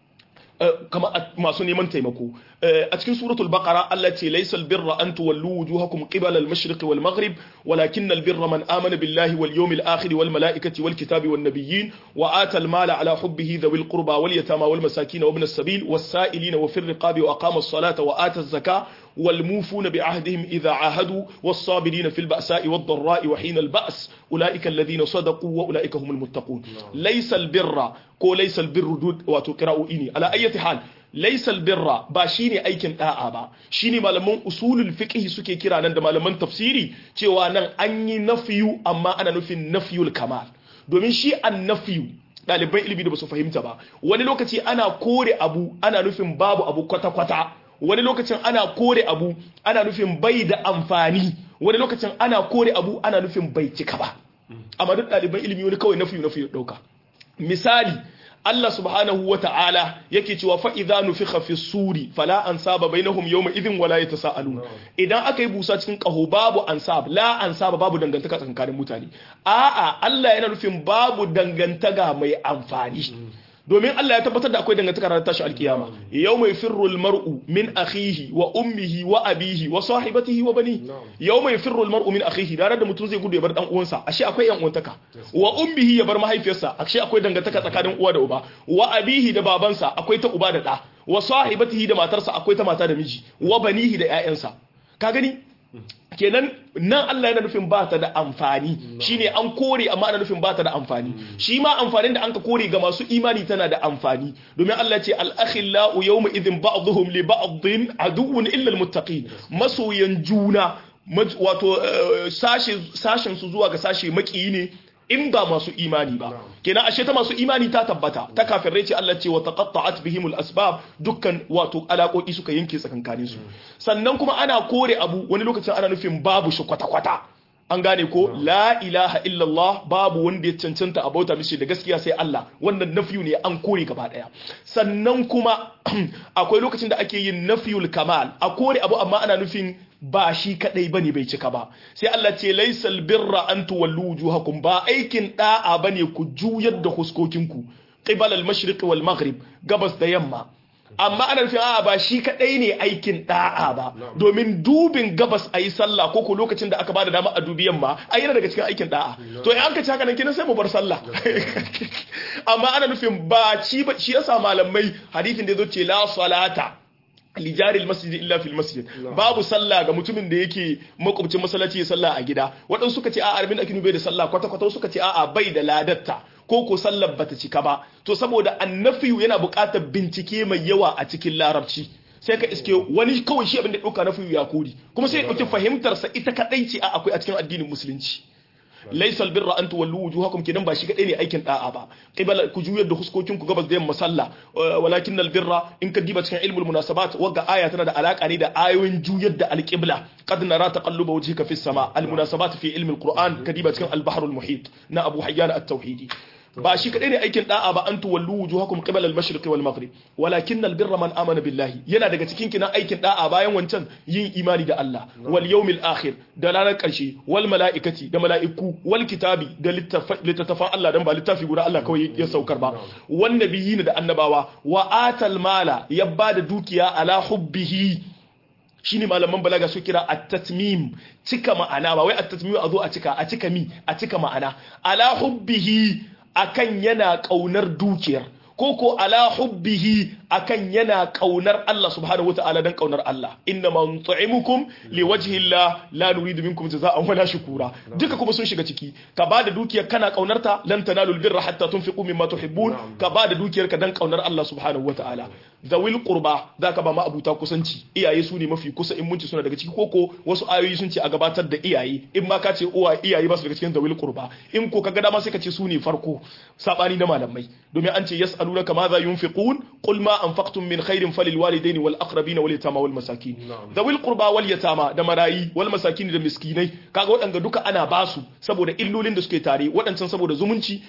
kama masu neman taimako a cikin suratul baqara Allah ce laysal birra an tuwallu wujuhakum qibala al-mashriq wal maghrib walakin al-birra man amana billahi wal yawmil akhir wal malaikati wal kitabi wan nabiyyin wa ata al-mala ala hubbihi dhawil qurba wal yatama wal masakin wa ibn as-sabil was sa'ilina wa fir riqabi wa aqama as-salata wa ata az-zakata والموفون بعهدهم إذا عاهدوا والصابرين في البأساء والضراء وحين البأس أولئك الذين صدقوا وأولئك هم المتقون ليس البر كو ليس البر دود وتقرأوا إني على أي حال ليس البر با shine aikin da'a ba shine malaman usulul fiqh suke kira nan da malaman tafsiri cewa nan an yi nafiyu amma ana nufin nafiyul kamal domin shi an nafiyu ɗaliban ilimi da ba su fahimta ba wani lokaci ana kore abu ana nufin babu abu kwata-kwata wani lokacin ana kore abu ana nufin bai da amfani wani lokacin ana kore abu ana nufin bai cika ba amma duk ɗaliban ilimi wani kawai nafi nafi ɗauka misali Allah subhanahu wa ta'ala yake cewa fa idza nufikha fi suri fala ansaba bainahum yawma idhin wala yatasaalun idan aka yi busa cikin kaho babu ansab la ansaba babu dangantaka tsakanin mutane a'a Allah yana nufin babu dangantaka mai amfani domin Allah ya tabbatar da akwai dangantaka ranar tashi alkiyama yau mai firrul mar'u min akhihi wa ummihi wa abihi wa sahibatihi wa bani yau mai firrul mar'u min akhihi ranar da mutum zai gudu ya bar dan uwansa ashe akwai yan uwantaka wa ummihi ya bar mahaifiyarsa ashe akwai dangantaka tsakanin uwa da uba wa abihi da babansa akwai ta uba da da wa sahibatihi da matarsa akwai ta mata da miji wa banihi da ƴaƴansa ka gani kenan nan Allah yana nufin ba ta da amfani shine an kore amma ana nufin ba ta da amfani shi ma amfanin da an ka kore ga masu imani tana da amfani domin Allah ce al-akhillau yawma idhin ba'dhum li ba'dhin aduwwun illa al-muttaqin masoyan juna wato sashen su zuwa ga sashe makiyi ne in ba masu imani ba kenan ashe ta masu imani ta tabbata ta kafirai ce Allah ce wa taqatta'at bihimul asbab dukkan wato alaƙoƙi suka yanke tsakankanin su sannan kuma ana kore abu wani lokacin ana nufin babu shi kwata kwata an gane ko la ilaha illallah babu wanda ya cancanta a bauta mishi da gaskiya sai Allah wannan nafiyu ne an kore gaba daya sannan kuma akwai lokacin da ake yin nafiyul kamal a kore abu amma ana nufin ba shi kadai bane bai cika ba sai Allah ce laysal birra an tuwallu wujuhakum ba aikin da'a bane ku juyar da huskokinku qibala al-mashriq wal maghrib gabas da yamma amma ana nufin a'a ba shi kadai ne aikin da'a ba domin dubin gabas ayi sallah ko ko lokacin da aka bada dama a dubi yamma ai yana daga cikin aikin da'a to in an ka ci haka nan kinan sai mu bar sallah amma ana nufin ba shi ba shi yasa malamai hadisin da yazo ce la salata lijaril masjid illa fil masjid babu sallah ga mutumin da yake makwabcin masallaci ya sallah a gida waɗansu suka ce a'a arbin akinu bai da sallah kwata kwata suka ce a'a bai da ladatta ko ko sallar bata cika ba to saboda annafiyu yana buƙatar bincike mai yawa a cikin larabci sai ka iske wani kawai shi abin da ɗauka na ya kori kuma sai ya ɗauki fahimtarsa ita kaɗai ce a akwai a cikin addinin musulunci laisal birra an tuwallu wujuhakum kidan ba shi kadai ne aikin da'a ba qibala ku juyar da huskokin ku gabas da yamma sallah walakin al birra in ka diba cikin ilmul munasabat wagga aya tana da alaka ne da ayoyin juyar da al qibla qad nara taqalluba wajhika fis sama al munasabat fi ilmul qur'an ka diba cikin al bahr al muhit na abu hayyan at tauhidi ba shi kadai ne aikin da'a ba an tuwallu wujuhakum qibala al-mashriqi wal maghrib walakin al-birra man amana billahi yana daga cikin kinan aikin da'a bayan wancan yin imani da Allah wal yawmil akhir da ranar karshe wal malaikati da mala'iku wal kitabi da littattafan Allah dan ba littafi guda Allah kawai ya saukar ba wan nabiyyin da annabawa wa atal mala ya bada dukiya ala hubbihi shine malaman balaga su kira at-tatmim cika ma'ana ba wai at-tatmim a zo a cika a cika mi a cika ma'ana ala hubbihi akan yana ƙaunar dukiyar ko ko ala hubbihi akan yana kaunar Allah subhanahu wataala dan kaunar Allah inna ma nut'imukum liwajhi Allah la nuridu minkum jazaa'an wala shukura duka kuma sun shiga ciki ka bada dukiyar kana kaunarta lan tanalul birra hatta tunfiqu mimma tuhibbun ka bada dukiyar ka dan kaunar Allah subhanahu wataala zawil qurba zaka ba ma abuta kusanci iyaye su ne mafi kusa in munci suna daga ciki koko wasu ayoyi sun ce a gabatar da iyaye in ma ka ce uwa iyaye ba su daga cikin zawil qurba in ko kaga dama sai ka ce su ne farko sabani na malamai domin an ce yas'alunaka ma za yunfiqun qul ma anfaqtum min khairin falil walidaini wal aqrabina wal yatama wal masakin zawil qurba wal yatama da marayi wal masakin da miskinai kaga waɗanda duka ana basu saboda illolin da suke tare waɗancan saboda zumunci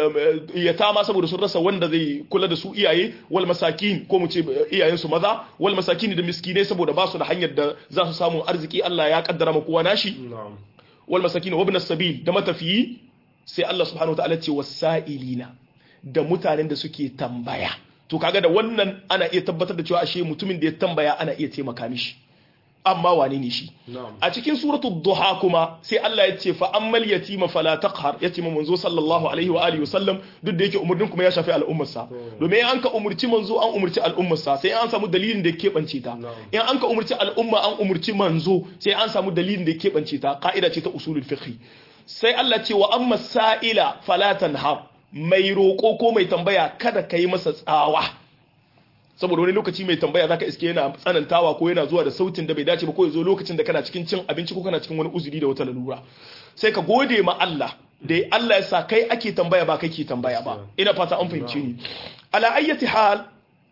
yatama saboda sun rasa wanda zai kula da su iyaye wal masakin ko mu ce iyayensu maza wal masakini da miskinai saboda ba su da hanyar da za su samu arziki Allah ya kaddara ma kowa nashi wal masakini wa ibn sabil da matafiyi sai Allah subhanahu wataala ce wasailina da mutanen da suke tambaya to kaga da wannan ana iya tabbatar da cewa ashe mutumin da ya tambaya ana iya taimaka mishi amma wane ne shi a cikin suratul duha kuma sai Allah ya ce fa ammal yatima fala taqhar yatima manzo sallallahu alaihi wa alihi wasallam duk da yake umurnin kuma ya shafi al'ummar sa domin an ka umurci manzo an umurci al'ummar sa sai an samu dalilin da yake bance ta in an ka umurci al'umma an umurci manzo sai an samu dalilin da yake bance ta ka'ida ce ta usulul fiqh sai Allah ce wa amma sa'ila fala tanhar mai roko ko mai tambaya kada kai masa tsawa saboda wani lokaci mai tambaya zaka iske yana tsanantawa ko yana zuwa da sautin da bai dace ba ko ya zo lokacin da kana cikin cin abinci ko kana cikin wani uzuri da wata lalura sai ka gode ma Allah da Allah ya sa kai ake tambaya ba kai ke tambaya ba ina fata an fahimce ni ala ayyati hal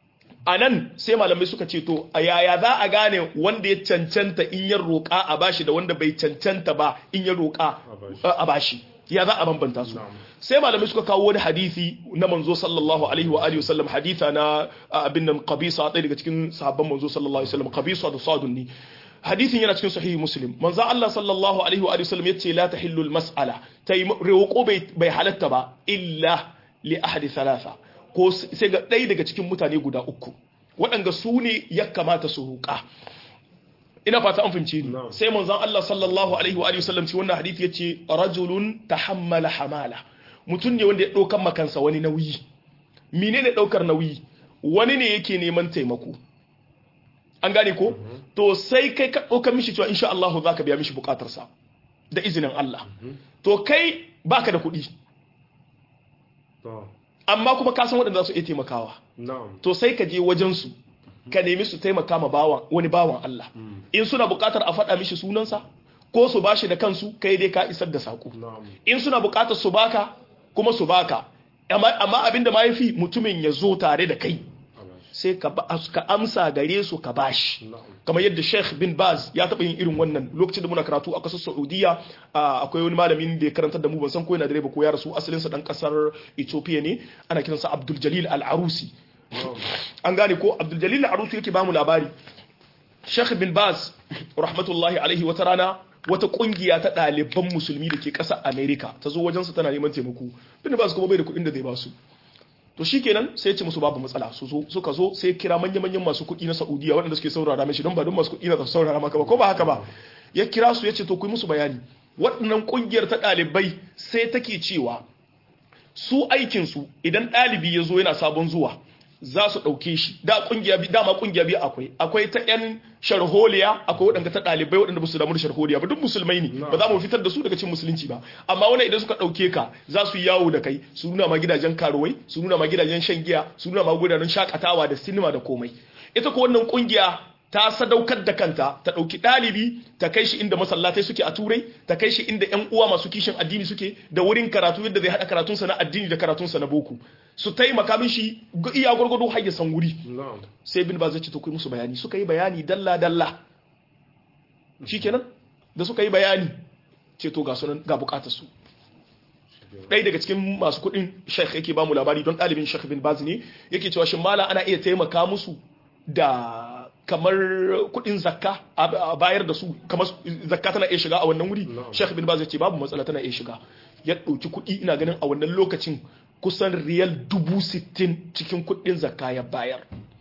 anan sai malamai suka ce to a yaya za a gane wanda ya cancanta in ya roƙa a bashi da wanda bai cancanta ba in ya roƙa a bashi ya za a bambanta su sai malamai suka kawo wani hadisi na manzo sallallahu alaihi wa alihi wasallam haditha na abin nan qabisa ɗaya daga cikin sahabban manzo sallallahu alaihi wasallam qabisa da sadun ni hadisin yana cikin sahihi muslim manzo Allah sallallahu alaihi wa alihi wasallam yace la tahillu al mas'ala tai roƙo bai bai halatta ba illa li ahadi thalatha ko sai ga ɗaya daga cikin mutane guda uku waɗanda su ne ya kamata su roƙa ina fata an fahimci ni sai manzon Allah sallallahu alaihi wa alihi wasallam ci wannan hadisi yace rajulun tahammala hamala mutum ne wanda ya ɗaukar makansa wani nauyi menene ɗaukar nauyi wani ne yake neman taimako an gane ko to sai kai ka ɗaukar mishi cewa insha Allah za ka biya mishi bukatarsa da izinin Allah to kai baka da kuɗi amma kuma ka san waɗanda za su iya taimakawa to sai ka je wajensu ka nemi su taimaka ma bawan wani bawan Allah in suna buƙatar a faɗa mishi sunansa ko su bashi da kansu kai dai ka isar da saƙo in suna buƙatar su baka kuma su baka amma abinda ma yafi mutumin ya zo tare da kai sai ka amsa gare su ka bashi kamar yadda Sheikh bin Baz ya taɓa yin irin wannan lokacin da muna karatu a ƙasar Saudiya akwai wani malamin da ya karantar da mu ban san ko yana da ba ko ya rasu asalin sa dan ƙasar Ethiopia ne ana kiransa Abdul Jalil Al-Arusi an gane ko Abdul Jalil Al-Arusi yake ba mu labari Sheikh bin Baz rahmatullahi alaihi wata rana wata kungiya ta ɗaliban musulmi da ke ƙasar Amerika ta zo wajensu tana neman taimako bin Baz kuma bai da kuɗin da zai ba su to shikenan sai ce musu babu matsala su zo suka zo sai kira manya manyan masu kuɗi na Saudiya waɗanda suke saurara mishi don ba don masu kuɗi na su saurara maka ba ko ba haka ba ya kira su ya ce to ku yi musu bayani waɗannan kungiyar ta ɗalibai sai take cewa su aikin su idan ɗalibi ya zo yana sabon zuwa za su ɗauke shi da kungiya dama kungiya biyu akwai akwai ta yan sharholiya akwai waɗanda ta ɗalibai waɗanda ba su damu da sharholiya ba duk musulmai ne ba za mu fitar da su daga cikin musulunci ba amma wani idan suka ɗauke ka za su yawo da kai su nuna ma gidajen karuwai su nuna ma gidajen shan giya su nuna ma gidajen shakatawa da sinima da komai ita ko wannan kungiya ta sadaukar da kanta ta ɗauki ɗalibi ta kai shi inda masallatai suke a turai ta kai shi inda yan uwa masu kishin addini suke da wurin karatu yadda zai haɗa karatunsa na addini da karatunsa na boko su taimaka mishi iya gwargwado har ya san wuri sai bin ba zai ce to kai musu bayani suka yi bayani dalla dalla shikenan da suka yi bayani ce to ga sunan ga bukatar su ɗaya daga cikin masu kuɗin sheikh yake ba mu labari don ɗalibin sheikh bin baz ne yake cewa shin mala ana iya taimaka musu da kamar kuɗin zakka a bayar da su kamar zakka tana iya shiga a wannan wuri sheikh bin baz ya ce babu matsala tana iya shiga ya ɗauki kuɗi ina ganin a wannan lokacin kusan riyal dubu sittin cikin kuɗin zakka ya bayar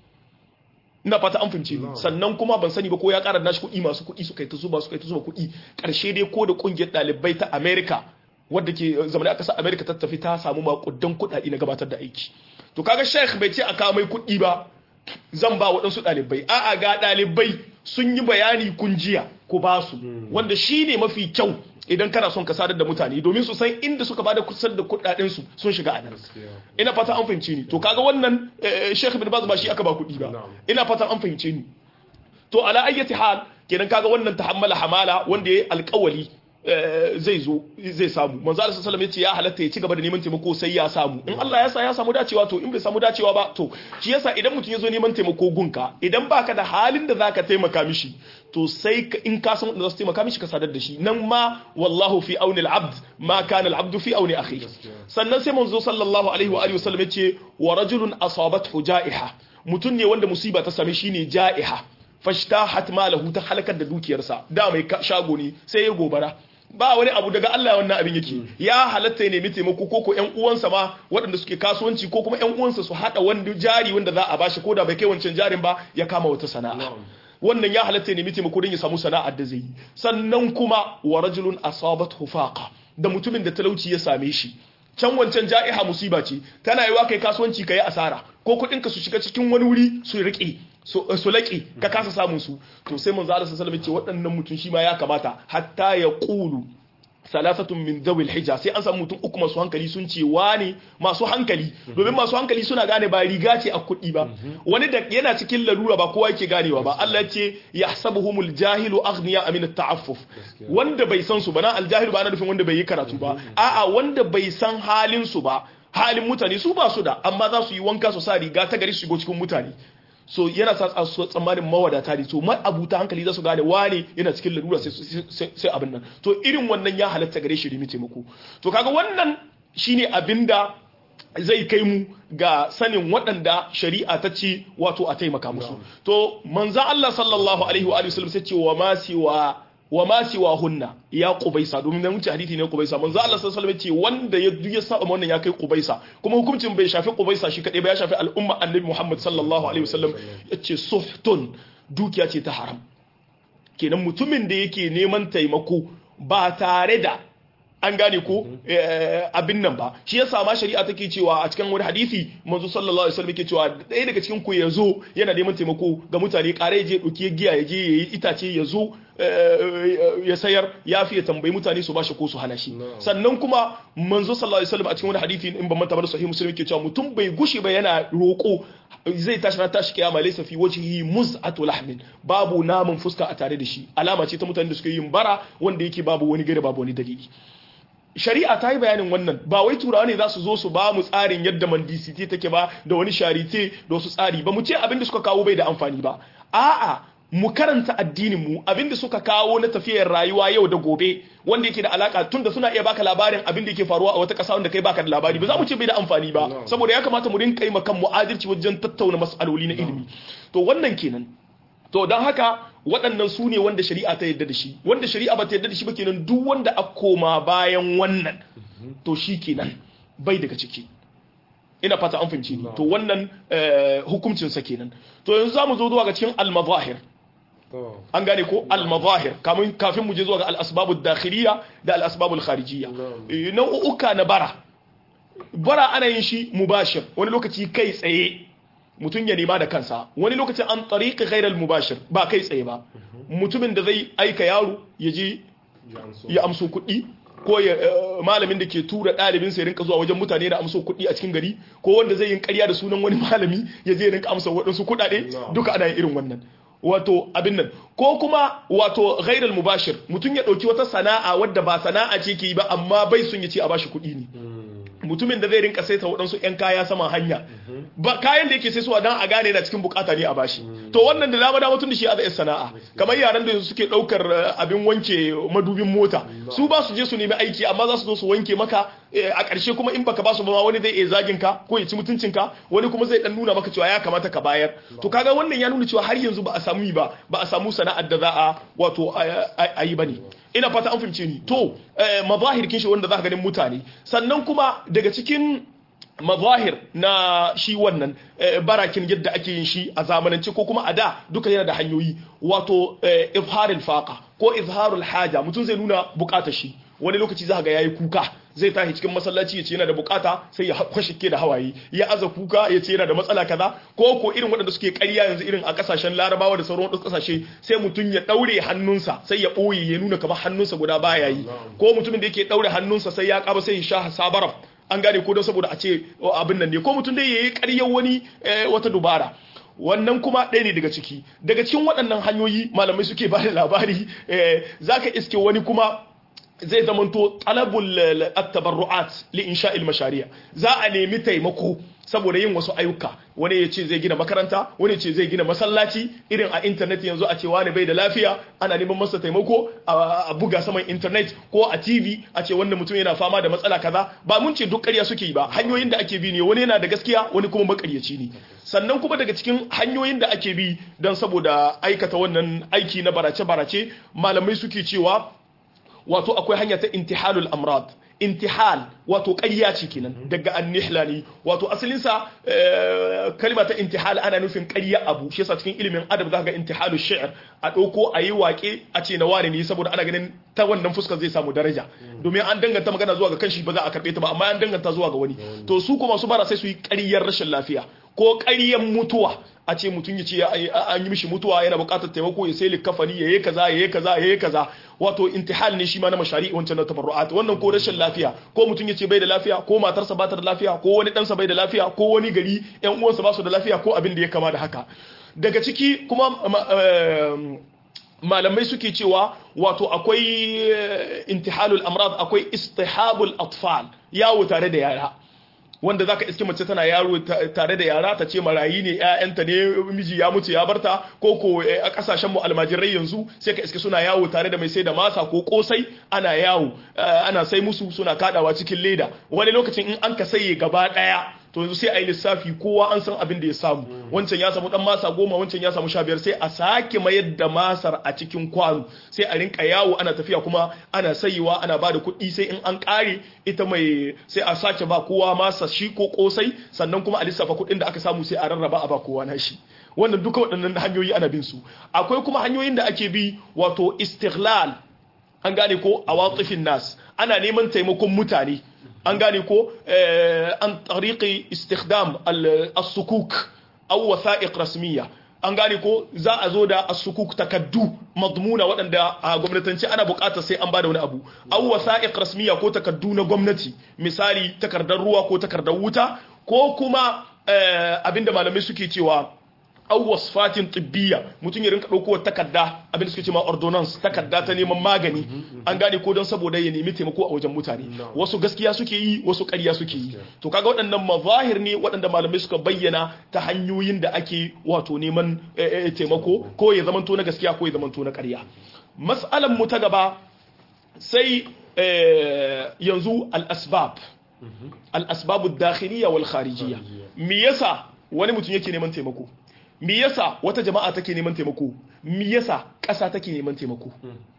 ina fata an fahimce ni sannan kuma ban sani ba ko ya ƙara nashi kuɗi masu kuɗi suka yi ta zuba suka yi ta zuba kuɗi ƙarshe dai ko da ƙungiyar ɗalibai ta america wadda ke zamanin a ƙasar america ta tafi ta samu maƙudan kuɗaɗe na gabatar da aiki to kaga sheikh bai ce a kawo mai kuɗi ba zan ba waɗansu ɗalibai a'a ga ɗalibai sun yi bayani kun jiya ku ba su wanda shi ne mafi kyau idan kana son ka sadar da mutane domin su san inda suka bada kusan da kuɗaɗen su sun shiga a nan ina fata an fahimce ni to kaga wannan Sheikh bin Baz ba shi aka ba kuɗi ba ina fata an fahimce ni to ala ayyati hal kenan kaga wannan tahammala hamala wanda yayi alƙawali zai zo zai samu manzo Allah sallallahu alaihi ya halatta ya ci gaba da neman taimako sai ya samu in Allah ya sa ya samu dacewa to in bai samu dacewa ba to shi yasa idan mutum ya zo neman taimako gunka idan baka da halin da zaka taimaka mishi to sai in ka san wanda za su taimaka mishi ka sadar da shi nan ma wallahu fi auni al-abd ma kana al-abd fi auni akhi sannan sai manzo sallallahu alaihi wa alihi wasallam ya ce wa rajulun asabathu ja'iha mutum ne wanda musiba ta same shi ne ja'iha fashtahat malahu ta halakar da dukiyarsa da mai shago ne sai ya gobara ba wani abu daga Allah wannan abin yake ya halatta ya nemi taimako ko ko ƴan uwansa ma waɗanda suke kasuwanci ko kuma ƴan uwansa su hada wanda jari wanda za a bashi ko da bai kai wancan jarin ba ya kama wata sana'a wannan ya halatta ya nemi taimako don ya samu sana'ar da zai yi sannan kuma wa rajulun asabat hufaqa da mutumin da talauci ya same shi can wancan ja'iha musiba ce tana yiwa kai kasuwanci kai asara ko kuɗin ka su shiga cikin wani wuri su riƙe su laƙe ka kasa samun su to sai manzo Allah sallallahu alaihi ce waɗannan mutum shi ma ya kamata hatta ya qulu salasatun min zawil hija sai an samu mutum uku masu hankali sun ce wani masu hankali domin masu hankali suna gane ba riga ce a kuɗi ba wani da yana cikin larura ba kowa yake ganewa ba Allah ya ce yahsabuhumul jahilu aghniya amin at-ta'affuf wanda bai san su ba na aljahilu ba ana nufin wanda bai yi karatu ba a'a wanda bai san halin su ba halin mutane su ba su da amma za su yi wanka su sa riga ta gari su shigo cikin mutane so yana sa tsammanin mawadata ne so abuta hankali za su gane wane yana cikin lalura sai abin nan to irin wannan ya halatta gare shi rimi taimako to kaga wannan shine abin da zai kai mu ga sanin waɗanda shari'a ta ce wato a taimaka musu to manzo Allah sallallahu alaihi wa sallam sai ce wa ma siwa wa ma siwa hunna ya qubaisa domin nan wuce hadisi ne qubaisa manzo Allah sallallahu alaihi ce wanda ya ya saba wannan ya kai qubaisa kuma hukuncin bai shafi qubaisa shi kadai ba ya shafi al'umma annabi Muhammad sallallahu alaihi wasallam yace suhtun dukiya ce ta haram kenan mutumin da yake neman taimako ba tare da an gane ko abin nan ba shi yasa ma shari'a take cewa a cikin wani hadisi manzo sallallahu alaihi wasallam yake cewa ɗaya daga cikin ku yazo yana neman taimako ga mutane kare je dauki giya ya je yayi itace yazo ya sayar ya fiye tambayi mutane su bashi ko su hana shi sannan kuma manzo sallallahu alaihi wasallam a cikin wani hadisi in ban manta ba sahih muslim yake cewa mutum bai gushi ba yana roko zai tashi ran tashi kiyama laysa fi wajhihi muz'atu lahmin babu namun fuska a tare da shi alama ce ta mutanen da suke yin bara wanda yake babu wani gare babu wani dalili shari'a ta yi bayanin wannan ba wai turawa ne za su zo su ba mu tsarin yadda mandisiti take ba da wani sharite da wasu tsari ba mu ce abin da suka kawo bai da amfani ba a'a mu karanta addinin mu abin da suka kawo na tafiyar rayuwa yau da gobe wanda yake da alaka tun da suna iya baka labarin abin da yake faruwa a wata ƙasa wanda kai baka da labari ba za mu ce bai da amfani ba saboda ya kamata mu rinka yi makan mu adalci wajen tattauna mas'aloli na ilimi to wannan kenan to don haka waɗannan su ne wanda shari'a ta yadda da shi wanda shari'a ba ta yadda da shi ba kenan duk wanda a koma bayan wannan to shi kenan bai daga ciki ina fata an fahimci ni to wannan hukuncinsa kenan to yanzu za mu zo zuwa ga cikin al-mazahir an gane ko al-mazahir kafin mu je zuwa ga al-asbabu dakhiliya da al-asbabu kharijiyya nau'uka na bara bara ana yin shi mubashir wani lokaci kai tsaye mutum ya nema da kansa wani lokacin an tariƙa ghairal mubashir ba kai tsaye ba mutumin da zai aika yaro ya je ya amso kuɗi ko ya malamin da ke tura ɗalibin sai rinka zuwa wajen mutane da amso kuɗi a cikin gari ko wanda zai yin ƙarya da sunan wani malami ya je rinka amsa waɗansu kuɗaɗe duka ana yin irin wannan wato abin nan ko kuma wato ghairal mubashir mutum ya ɗauki wata sana'a wadda ba sana'a ce ke yi ba amma bai sun ya ce a bashi kuɗi ne mutumin da zai rinka saita waɗansu 'yan kaya saman hanya ba kayan da yake sai suwa don a gane na cikin bukata ne a bashi to wannan da dama dama tun da shi a zai sana'a kamar yaran da suke ɗaukar abin wanke madubin mota su ba su je su nemi aiki amma za su zo su wanke maka a ƙarshe kuma in baka ba su ba wani zai iya zagin ka ko ya ci mutuncin ka wani kuma zai dan nuna maka cewa ya kamata ka bayar to kaga wannan ya nuna cewa har yanzu ba a samu ba ba a samu sana'ar da za a wato a yi bane ina fata an fahimce ni to mazahir kin shi wanda za ka ganin mutane sannan kuma daga cikin mazahir na shi wannan barakin yadda ake yin shi a zamanance ko kuma a da duka yana da hanyoyi wato izharul faqa ko izharul haja mutum zai nuna bukatar shi wani lokaci za ga yayi kuka zai tashi cikin masallaci ya ce yana da bukata sai ya kwashike da hawaye ya aza kuka ya ce yana da matsala kaza ko ko irin waɗanda suke ƙarya yanzu irin a ƙasashen larabawa da sauran wasu ƙasashe sai mutum ya ɗaure hannunsa sai ya ɓoye ya nuna kamar hannunsa guda baya yi ko mutumin da yake ɗaure hannunsa sai ya ƙaba sai ya sha sabaram an gane ko don saboda a ce abin nan ne ko mutum dai ya yi ƙaryar wani wata dubara wannan kuma ɗaya ne daga ciki daga cikin waɗannan hanyoyi malamai suke ba da labari za ka iske wani kuma zai zamanto talabul at-tabarru'at li insha'il mashari'a za a nemi taimako saboda yin wasu ayyuka wani ya ce zai gina makaranta wani ya ce zai gina masallaci irin a intanet yanzu a ce wani bai da lafiya ana neman masa taimako a buga saman intanet ko a tv a ce wannan mutum yana fama da matsala kaza ba mun ce duk ƙarya suke yi ba hanyoyin da ake bi ne wani yana da gaskiya wani kuma makaryaci ne sannan kuma daga cikin hanyoyin da ake bi don saboda aikata wannan aiki na barace-barace malamai suke cewa wato akwai hanya ta intihalul amrad intihal wato ƙarya ce kenan daga annihlani wato asalinsa kalma ta intihal ana nufin ƙarya abu shi yasa cikin ilimin adab zaka ga intihalu shi'r a ɗauko a yi waƙe a ce na wani ne saboda ana ganin ta wannan fuskar zai samu daraja domin an danganta magana zuwa ga kanshi ba za a karɓe ta ba amma an danganta zuwa ga wani to su kuma su bara sai su yi ƙaryar rashin lafiya ko ƙaryar mutuwa a ce mutum ya ce an yi mishi mutuwa yana buƙatar taimako ya sai likafani ya yi kaza ya yi kaza ya yi kaza wato intihal ne shi ma na mashari wancan na tabarru'at wannan ko rashin lafiya ko mutum ya ce bai da lafiya ko matarsa ba ta da lafiya ko wani ɗansa bai da lafiya ko wani gari ƴan uwansa ba su da lafiya ko abin da ya kama da haka daga ciki kuma malamai suke cewa wato akwai intihalul amrad akwai istihabul atfal yawo tare da yara wanda zaka iske mace tana yaro tare da yara ta ce marayi ne ƴaƴanta ne miji ya mutu ya barta ko ko a kasashen mu almajirai yanzu sai ka iske suna yawo tare da mai sai da masa ko kosai ana yawo ana sai musu suna kadawa cikin leda wani lokacin in an ka saye gaba daya to yanzu sai a yi lissafi kowa an san abin da ya samu wancan ya samu dan masa goma wancan ya samu sha biyar sai a sake mayar da masar a cikin kwano sai a rinka yawo ana tafiya kuma ana sayewa ana ba da kuɗi sai in an ƙare ita mai sai a sake ba kowa masa shi ko kosai sannan kuma a lissafa kuɗin da aka samu sai a rarraba a ba kowa na shi wannan duka waɗannan hanyoyi ana bin su akwai kuma hanyoyin da ake bi wato istighlal an gane ko a watsifin nas ana neman taimakon mutane an gane ko an tariqi istikhdam as-sukuk aw wasa'iq rasmiya an gane ko za a zo da as-sukuk takaddu madmuna waɗanda a gwamnatanci ana buƙatar sai an bada wani abu aw wasa'iq rasmiya ko takaddu na gwamnati misali takardar ruwa ko takardar wuta ko kuma abinda malamai suke cewa aw wasfatin tibbiya mutum ya rinka dauko takarda abin da suke cewa ordonance takarda ta neman magani an gane ko don saboda ya nemi taimako a wajen mutane wasu gaskiya suke yi wasu ƙarya suke yi to kaga waɗannan mazahir ne waɗanda malamai suka bayyana ta hanyoyin da ake wato neman taimako ko ya zamanto na gaskiya ko ya zamanto na ƙarya mas'alan mu ta gaba sai yanzu al-asbab al-asbabu dakhiliya wal kharijiyya me yasa wani mutum yake neman taimako me yasa wata jama'a take neman taimako me yasa ƙasa take neman taimako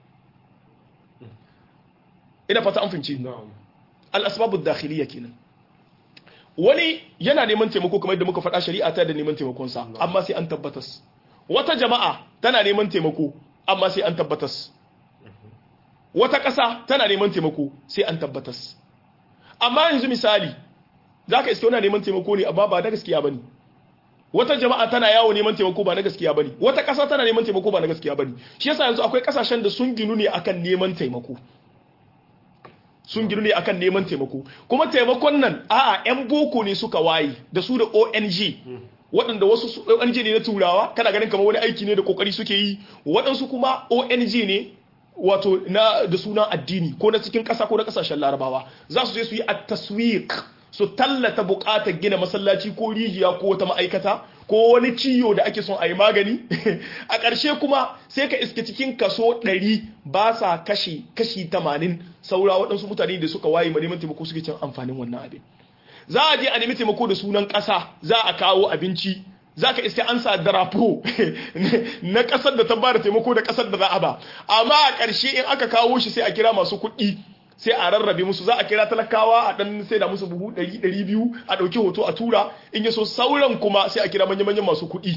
ina fata an fahimci al-asbabu dakhiliya kenan wani yana neman taimako kamar yadda muka faɗa shari'a ta da neman taimakon sa amma sai an tabbatas wata jama'a tana neman taimako amma sai an tabbatas wata ƙasa tana neman taimako sai an tabbatas amma yanzu misali zaka iske wani neman taimako ne amma ba da gaskiya bane wata jama'a tana yawo neman taimako ba na gaskiya bane wata ƙasa tana neman taimako ba na gaskiya bane shi yasa yanzu akwai ƙasashen da sun ginu ne akan neman taimako sun ginu ne akan neman taimako kuma taimakon nan a'a yan boko ne suka waye da su da ONG waɗanda wasu ONG ne na turawa kana ganin kamar wani aiki ne da kokari suke yi waɗansu kuma ONG ne wato na da sunan addini ko na cikin ƙasa ko na ƙasashen larabawa za su je su yi at-taswiq su tallata buƙatar gina masallaci ko rijiya ko wata ma'aikata ko wani ciyo da ake son a yi magani a ƙarshe kuma sai ka iske cikin kaso 100 ba sa kashi kashi 80 saura waɗansu mutane da suka waye ma neman taimako suke cin amfanin wannan abin za a je a nemi taimako da sunan ƙasa za a kawo abinci za ka iske an sa darapo na ƙasar da ta ba da taimako da ƙasar da za a ba amma a ƙarshe in aka kawo shi sai a kira masu kuɗi sai a rarrabe musu za a kira talakawa a dan sai da musu buhu 200 a ɗauki hoto a tura in yaso sauran kuma sai a kira manya-manyan masu kuɗi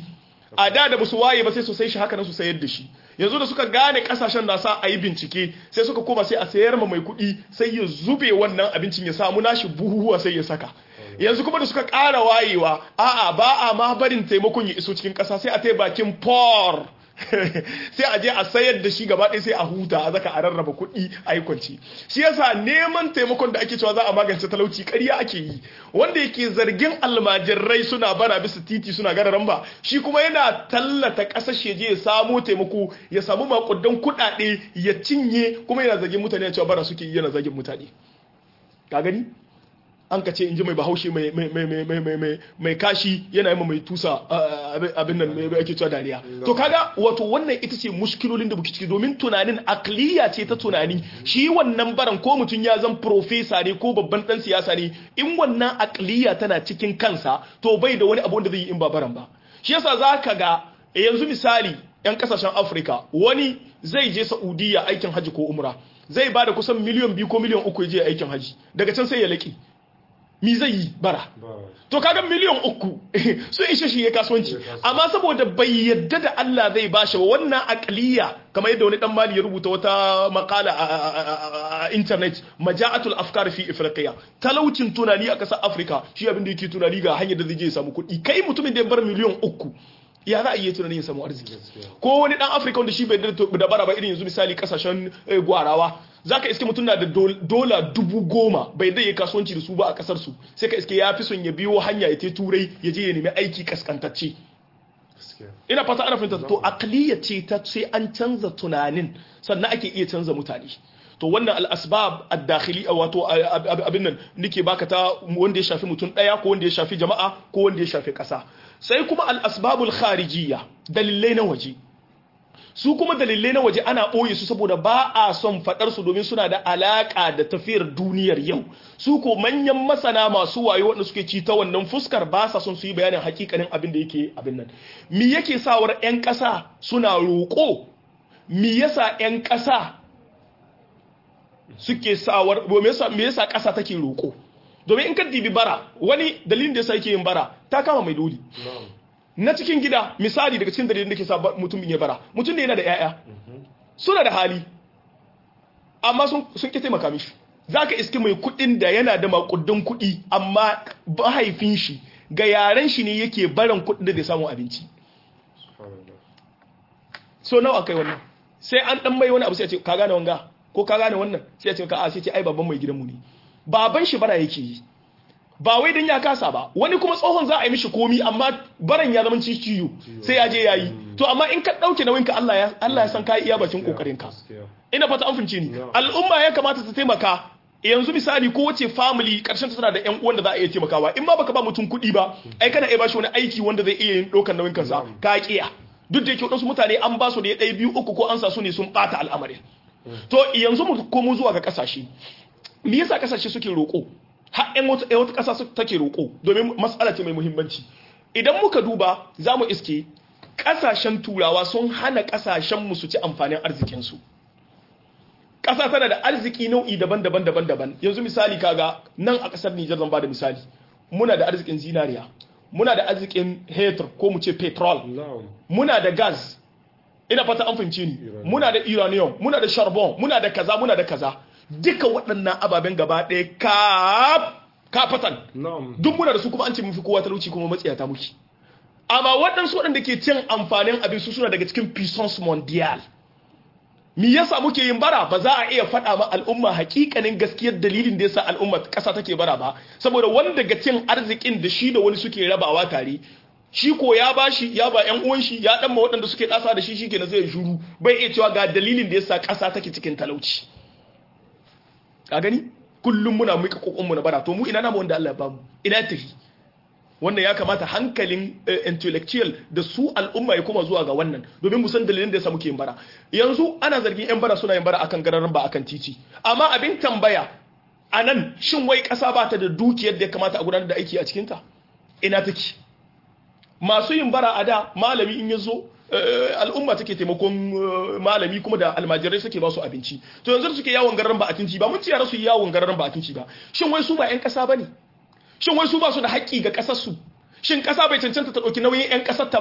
a da da basu waye ba sai su sai shi haka nan su sayar da shi yanzu da suka gane kasashen na sa a yi bincike sai suka koma sai a sayar ma mai kuɗi sai ya zube wannan abincin ya samu nashi buhuhuwa sai ya saka yanzu kuma da suka ƙara wayewa a'a ba a ma barin taimakon ya iso cikin ƙasa sai a tai bakin por sai a je a sayar da shi gaba ɗaya sai a huta a zaka a rarraba kuɗi a yi kwanci shi yasa neman taimakon da ake cewa za a magance talauci ƙarya ake yi wanda yake zargin almajirai suna bara bisa titi suna gararan ba shi kuma yana tallata ƙasashe je ya samo taimako ya samu makudan kuɗaɗe ya cinye kuma yana zargin mutane cewa bara suke yi yana zargin mutane ka gani an ka ce in ji mai bahaushe mai kashi yana yi mai tusa abin nan mai ake cewa dariya to kaga wato wannan ita ce muskilolin da buki ciki domin tunanin akliya ce ta tunani shi wannan baran ko mutum ya zan profesa ne ko babban dan siyasa ne in wannan akliya tana cikin kansa to bai da wani abu da zai yi in ba baran ba shi yasa za ka ga yanzu misali yan kasashen afirka wani zai je saudiya aikin haji ko umra zai ba da kusan miliyan biyu ko miliyan uku ya je aikin haji daga can sai ya laƙi mi zai yi bara to kaga miliyan uku sun ishe shi ya kasuwanci amma saboda bai yadda da Allah zai bashi ba wannan aqliya kamar yadda wani dan mali ya rubuta wata makala a internet maja'atul afkar fi afriqiya talaucin tunani a kasar africa shi abin da yake tunani ga hanyar da zai je ya samu kuɗi kai mutumin da ya bar miliyan uku ya za a iya tunanin ya samu arziki ko wani dan afirka wanda shi bai da bara ba irin yanzu misali kasashen gwarawa za ka iske mutum na da dola dubu goma bai dai ya kasuwanci da su ba a kasar su sai ka iske ya fi son ya biyo hanya ya te turai ya je ya nemi aiki kaskantacce ina fata ana fahimta to akliya ce ta sai an canza tunanin sannan ake iya canza mutane to wannan al'asbab ad-dakhili wato abin nan nake baka ta wanda ya shafi mutum daya ko wanda ya shafi jama'a ko wanda ya shafi kasa sai kuma al'asbabul kharijiyya dalilai na waje su kuma dalilai na waje ana ɓoye su saboda ba a son faɗar su domin suna da alaƙa da tafiyar duniyar yau su ko manyan masana masu wayo wanda suke ci ta wannan fuskar ba sa son su yi bayanin hakikanin abin da yake abin nan me yake sawar 'yan ƙasa suna roƙo me yasa 'yan ƙasa suke sawar me yasa ƙasa take roƙo domin in ka dibi bara wani dalilin da yasa yake yin bara ta kama mai doli na cikin gida misali daga cikin dalilin da ke sa mutum ya bara mutum ne yana da 'ya'ya suna da hali amma sun ƙi taimaka mishi za ka iske mai kuɗin da yana da makudin kuɗi amma mahaifin shi ga yaren shi ne yake barin kuɗin da zai samu abinci so nawa kai wannan sai an ɗan mai wani abu sai ce ka gane wanga ko ka gane wannan sai ce ka a sai ce ai babban mai gidanmu ne baban shi bara yake yi ba wai dan ya kasa ba wani kuma tsohon za a yi mishi komi amma baran ya zama ciwo sai ya je yayi to amma in ka dauke nauyin ka Allah ya Allah ya san kai iya bakin kokarin ka ina fata an fince ni al'umma ya kamata ta taimaka yanzu misali ko wace family karshen ta tana da ƴan uwan da za a iya taimakawa in ma baka ba mutum kuɗi ba ai kana iya bashi wani aiki wanda zai iya yin ɗaukar nauyin kansa ka kiya duk da yake wadansu mutane an ba su da ya ɗaya biyu uku ko an sa su ne sun ɓata al'amarin to yanzu mu komo zuwa ga kasashe me yasa kasashe suke roƙo har ƴan wata wata ƙasa take roƙo domin matsala ce mai muhimmanci idan muka duba za mu iske ƙasashen turawa sun hana ƙasashen mu su ci amfanin arzikin su ƙasa tana da arziki nau'i daban-daban daban-daban yanzu misali kaga nan a ƙasar Nijar zan bada misali muna da arzikin zinariya muna da arzikin hetur ko mu ce petrol muna da gas ina fata an fahimci ni muna da uranium muna da charbon muna da kaza muna da kaza duka waɗannan ababen gaba ɗaya kaf kafatan duk muna da su kuma an ce mafi kowa talauci kuma matsiyata muke amma waɗansu waɗanda ke cin amfanin abin su suna daga cikin puissance mondial me yasa muke yin bara ba za a iya faɗa ma al'umma hakikanin gaskiyar dalilin da yasa al'umma ƙasa take bara ba saboda wani daga cin arzikin da shi da wani suke rabawa tare shi ko ya bashi ya ba ƴan uwan shi ya dan ma waɗanda suke ɗasa da shi shikenan zai shuru bai iya cewa ga dalilin da yasa ƙasa take cikin talauci ka gani kullum muna mika kokon mu na bara to mu ina namu wanda Allah ya bamu ina tafi wannan ya kamata hankalin intellectual da su al'umma ya koma zuwa ga wannan domin mu san dalilin da yasa muke yin bara yanzu ana zargin yan bara suna yin bara akan gararan ba akan titi amma abin tambaya anan shin wai kasa ba ta da dukiyar da ya kamata a gudanar da aiki a cikin ta ina take masu yin bara a da malami in ya zo al'umma take taimakon malami kuma da almajirai suke ba su abinci to yanzu suke yawon gararan ba atinci ba mun ci yara su yi yawon gararan ba atinci ba shin wai su ba 'yan kasa bane shin wai su ba su da haƙƙi ga ƙasar su shin ƙasa bai cancanta ta ɗauki nauyin 'yan ƙasar ta ba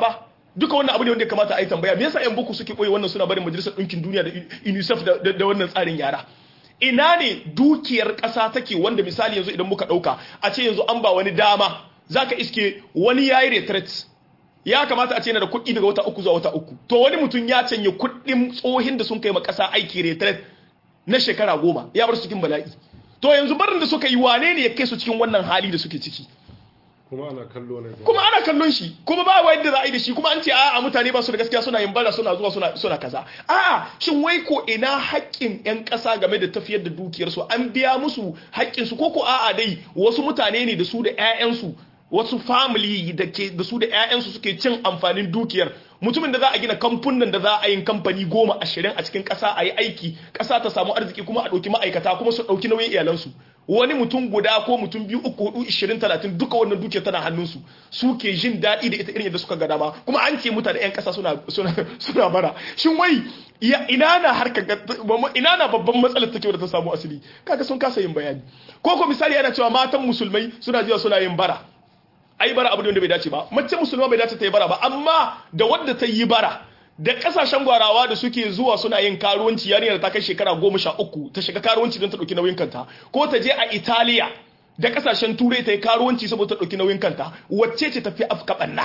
duka wannan abu ne wanda ya kamata a yi tambaya me yasa yan boko suke koyi wannan suna barin majalisar ɗinkin duniya da UNICEF da wannan tsarin yara ina ne dukiyar ƙasa take wanda misali yanzu idan muka ɗauka a ce yanzu an ba wani dama zaka iske wani yayi retreat ya kamata a ce yana da kuɗi daga wata uku zuwa wata uku to wani mutum ya canye kuɗin tsohin da sun kai ma ƙasa aiki retreat na shekara goma ya bar su cikin bala'i to yanzu barin da suka yi wane ne ya kai su cikin wannan hali da suke ciki kuma ana kallo ne kuma ana kallon shi kuma ba wa yadda za a yi da shi kuma an ce a'a mutane ba su da gaskiya suna yin bara suna zuwa suna suna kaza a'a shin wai ko ina haƙƙin ƴan ƙasa game da tafiyar da dukiyar su an biya musu haƙƙin su ko ko a'a dai wasu mutane ne da su da ƴaƴan su wasu family da ke da su da ƴaƴan su suke cin amfanin dukiyar mutumin da za a gina kamfunan da za a yin kamfani goma ashirin a cikin ƙasa a yi aiki ƙasa ta samu arziki kuma a ɗauki ma'aikata kuma su ɗauki nauyin iyalansu wani mutum guda ko mutum biyu uku hudu ishirin talatin duka wannan dukiyar tana hannunsu su ke jin daɗi da ita irin yadda suka ga dama kuma an ce mutane 'yan ƙasa suna suna suna bara shin wai ina na harkar ina na babban matsalar take da ta samu asali kaga sun kasa yin bayani ko ko misali ana cewa matan musulmai suna jiya suna yin bara ai bara abu ne wanda bai dace ba mace musulma bai dace ta yi bara ba amma da wadda ta yi bara da kasashen gwarawa da suke zuwa suna yin karuwanci yarinyar ta kai shekara goma sha uku ta shiga karuwanci don ta ɗauki nauyin kanta ko ta je a italiya da kasashen turai ta yi karuwanci saboda ta ɗauki nauyin kanta wacce ce tafi afka ɓanna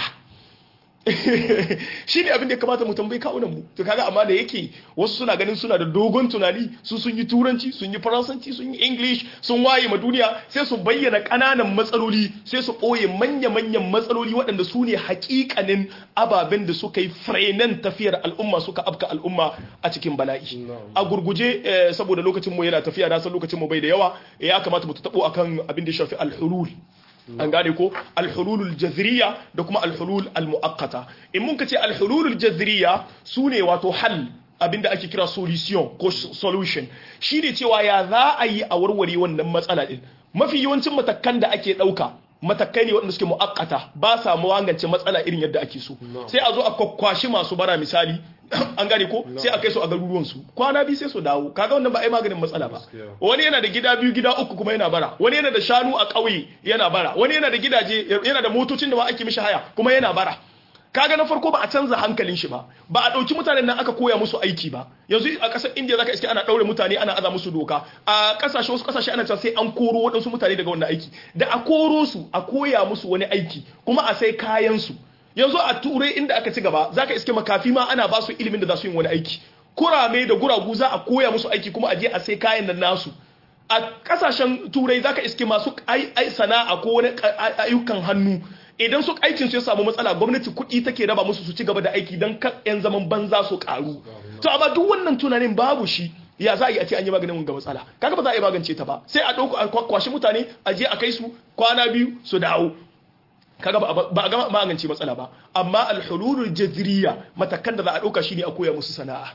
shi ne abin da ya kamata mu tambayi kawunan mu to kaga amma da yake wasu suna ganin suna da dogon tunani su sun yi turanci sun yi faransanci sun yi english sun waye ma duniya sai su bayyana ƙananan matsaloli sai su ɓoye manya-manyan matsaloli waɗanda su ne hakikanin ababen da suka yi frenan tafiyar al'umma suka afka al'umma a cikin bala'i a gurguje saboda lokacin mu yana tafiya na san lokacin mu bai da yawa ya kamata mu taɓo akan abin da ya shafi al-hulul an gane ko alhululul jazriya da kuma alhulul almuakkata in mun ka ce alhululul jazriya su ne wato hal abinda ake kira solution ko solution shine cewa ya za a yi a warware wannan matsala din mafi yawancin matakan da ake dauka matakai ne waɗanda suke mu'akkata ba sa magance matsala irin yadda ake so sai a zo a kwakwashi masu bara misali an gane ko sai a kai su a garuruwan su kwana biyu sai su dawo kaga wannan ba ai maganin matsala ba wani yana da gida biyu gida uku kuma yana bara wani yana da shanu a ƙauye yana bara wani yana da gidaje yana da motocin da ma ake mishi haya kuma yana bara kaga na farko ba a canza hankalin shi ba ba a ɗauki mutanen nan aka koya musu aiki ba yanzu a ƙasar indiya zaka iske ana ɗaure mutane ana aza musu doka a ƙasashe wasu ƙasashe ana cewa sai an koro waɗansu mutane daga wannan aiki da a koro su a koya musu wani aiki kuma a sai kayan su yanzu a turai inda aka ci gaba zaka iske makafi ma ana ba su ilimin da za su yi wani aiki kurame da guragu za a koya musu aiki kuma a je a sai kayan nan nasu a kasashen turai zaka iske masu ai sana'a ko wani ayyukan hannu idan su aikin su ya samu matsala gwamnati kuɗi take raba musu su ci gaba da aiki don kan yan zaman banza su karu to amma duk wannan tunanin babu shi ya za a yi a ce an yi maganin ga matsala kaga ba za a yi magance ta ba sai a ɗauko a kwashi mutane a je a kai su kwana biyu su dawo kaga ba a gama magance matsala ba amma alhululul jazriya matakan da za a ɗauka shine a koya musu sana'a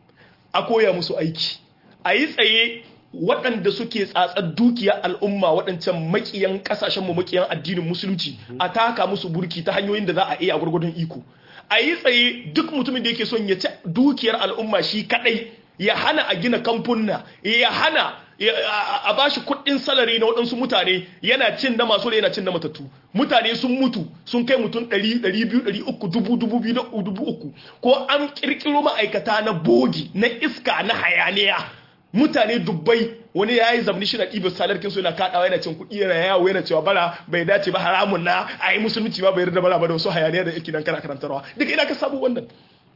a koya musu aiki a yi tsaye waɗanda suke tsatsar dukiya al'umma waɗancan makiyan ƙasashenmu makiyan addinin musulunci a taka musu burki ta hanyoyin da za a iya gwargwadon iko a yi tsaye duk mutumin da yake son ya ci dukiyar al'umma shi kaɗai ya hana a gina kamfunna ya hana a ba shi kuɗin salari na waɗansu mutane yana cin na masu yana cin na matattu mutane sun mutu sun kai mutum 100 200 300 dubu dubu biyu dubu uku ko an ƙirƙiro ma'aikata na bogi na iska na hayaniya mutane dubbai wani ya yi zamani shi na ɗibar salarkin su yana kaɗawa yana cin kuɗi yana yawo yana cewa bara bai dace ba haramun na a yi musulunci ba bai yarda bara ba da wasu hayaniya da yake nan kana karantarwa duka ina ka samu wannan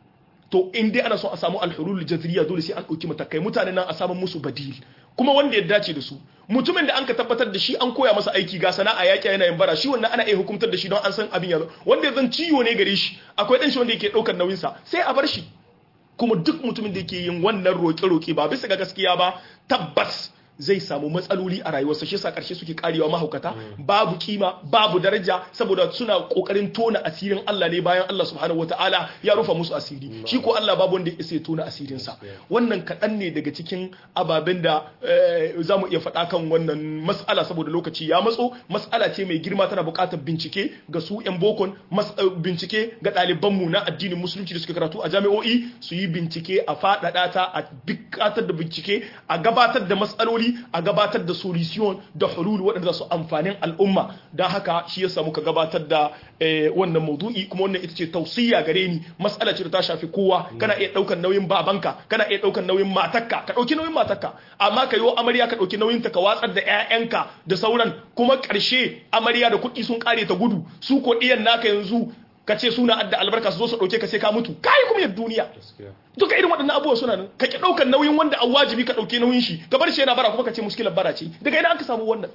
to in dai ana son a samu alhulul jazriya dole sai an ɗauki matakai mutane nan a samu musu badil kuma wanda ya dace da su mutumin da an ka tabbatar da shi an koya masa aiki ga sana'a yaƙi yana yin bara shi wannan ana iya hukumtar da shi don an san abin yanzu wanda ya zan ciwo ne gare shi akwai ɗan shi wanda yake ɗaukar nauyinsa sai a bar shi kuma duk mutumin da yake yin wannan roƙe-roƙe ba bisa ga gaskiya ba tabbas zai samu matsaloli a rayuwarsa shi yasa karshe suke karewa mahaukata babu kima babu daraja saboda suna kokarin tona asirin Allah ne bayan Allah subhanahu wataala ya rufa musu asiri shi ko Allah babu wanda ya tona asirin sa wannan kadan ne daga cikin ababen da zamu iya faɗa kan wannan mas'ala saboda lokaci ya matso mas'ala ce mai girma tana buƙatar bincike ga su yan bokon bincike ga ɗaliban mu na addinin musulunci da suke karatu a jami'o'i su yi bincike a faɗaɗa ta a buƙatar da bincike a gabatar da mas'aloli matsaloli a gabatar da solution da hulul waɗanda za su amfanin al'umma don haka shi yasa muka gabatar da wannan maudu'i kuma wannan ita ce tausiya gare ni matsala ce da ta shafi kowa kana iya ɗaukar nauyin babanka kana iya ɗaukar nauyin matarka ka ɗauki nauyin matarka amma ka yi amarya ka ɗauki nauyin ta ka watsar da 'ya'yanka da sauran kuma ƙarshe amarya da kuɗi sun ƙare ta gudu su ko ɗiyan naka yanzu ka ce suna adda albarka su zo su ɗauke ka sai ka mutu kai kuma yadda duniya duka irin waɗannan abubuwa suna nan ka ki ɗaukar nauyin wanda an wajibi ka ɗauke nauyin shi ka bar shi yana bara kuma ka ce muskilar bara ce daga ina aka samu wannan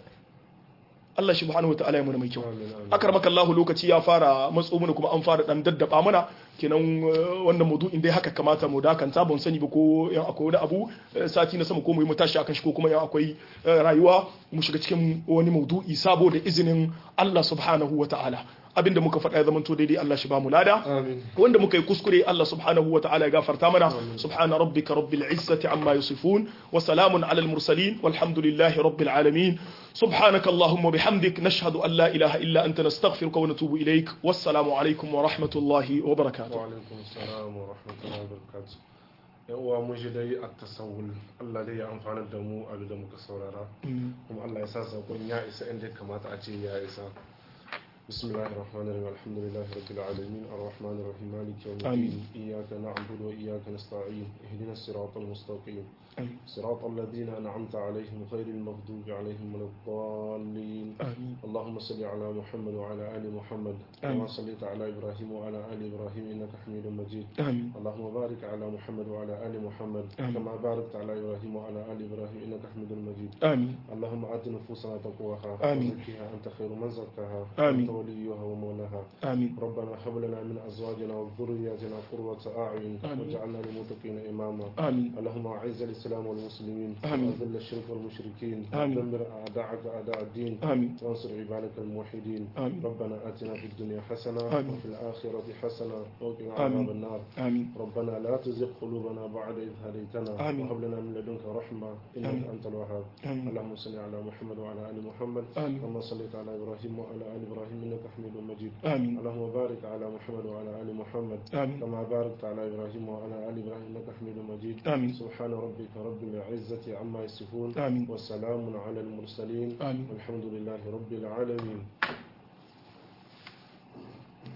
Allah subhanahu wa ta'ala ya muna mai kyau akramaka Allah lokaci ya fara matso mana kuma an fara dan daddaba mana kenan wannan maudu'in dai haka kamata mu dakanta ban sani ba ko yan akwai wani abu sati na sama ko mu yi mu tashi akan shi ko kuma yan akwai rayuwa mu shiga cikin wani maudu'i sabo da izinin Allah subhanahu wa ta'ala abinda muka faɗa ya zamanto daidai Allah shi ba mu lada wanda muka yi kuskure Allah subhanahu wa ta'ala ya gafarta mana subhana rabbika rabbil izzati amma yasifun wa salamun alal mursalin walhamdulillahi rabbil alamin subhanaka allahumma bihamdik nashhadu an la ilaha illa anta nastaghfiruka wa natubu ilaik wassalamu alaikum wa rahmatullahi wa barakatuh wa alaikum assalam wa rahmatullahi wa barakatuh yan uwa mun shi dai a tasawul Allah dai ya amfana da mu abin da muka saurara kuma Allah ya sa sakon ya isa inda kamata a ce ya isa بسم الله الرحمن الرحيم الحمد لله رب العالمين الرحمن الرحيم مالك يوم الدين إياك نعبد وإياك نستعين اهدنا الصراط المستقيم آمين. صراط الذين أنعمت عليهم غير المغضوب عليهم ولا الضالين آمين اللهم صل على محمد وعلى آل محمد كما آمين. صليت على إبراهيم وعلى آل إبراهيم إنك حميد مجيد آمين اللهم بارك على محمد وعلى آل محمد آمين. كما باركت على إبراهيم وعلى آل إبراهيم إنك حميد مجيد آمين اللهم آت نفوسنا تقواها آمين. وزكها أنت خير من زكاها آمين. أنت وليها ومولاها آمين ربنا هب لنا من أزواجنا وذرياتنا قرة أعين آمين. واجعلنا للمتقين إماما آمين اللهم أعز الإسلام والمسلمين آمين. وأذل الشرك والمشركين آمين. دمر أعداءك أعداء الدين آمين وانصر عبادك الموحدين آمين. ربنا آتنا في الدنيا حسنة آمين. وفي الآخرة حسنة وقنا آمين. عذاب النار آمين ربنا لا تزغ قلوبنا بعد إذ هديتنا آمين. وهب لنا من لدنك رحمة إنك آمين. أنت الوهاب آمين اللهم صل على محمد وعلى آل محمد آمين كما صليت على إبراهيم وعلى آل إبراهيم إنك حميد مجيد آمين اللهم بارك على محمد وعلى آل محمد آمين كما باركت على إبراهيم وعلى آل إبراهيم إنك حميد مجيد آمين سبحان ربك رب العزة عما يصفون آمين وسلام على المرسلين آمين والحمد لله رب العالمين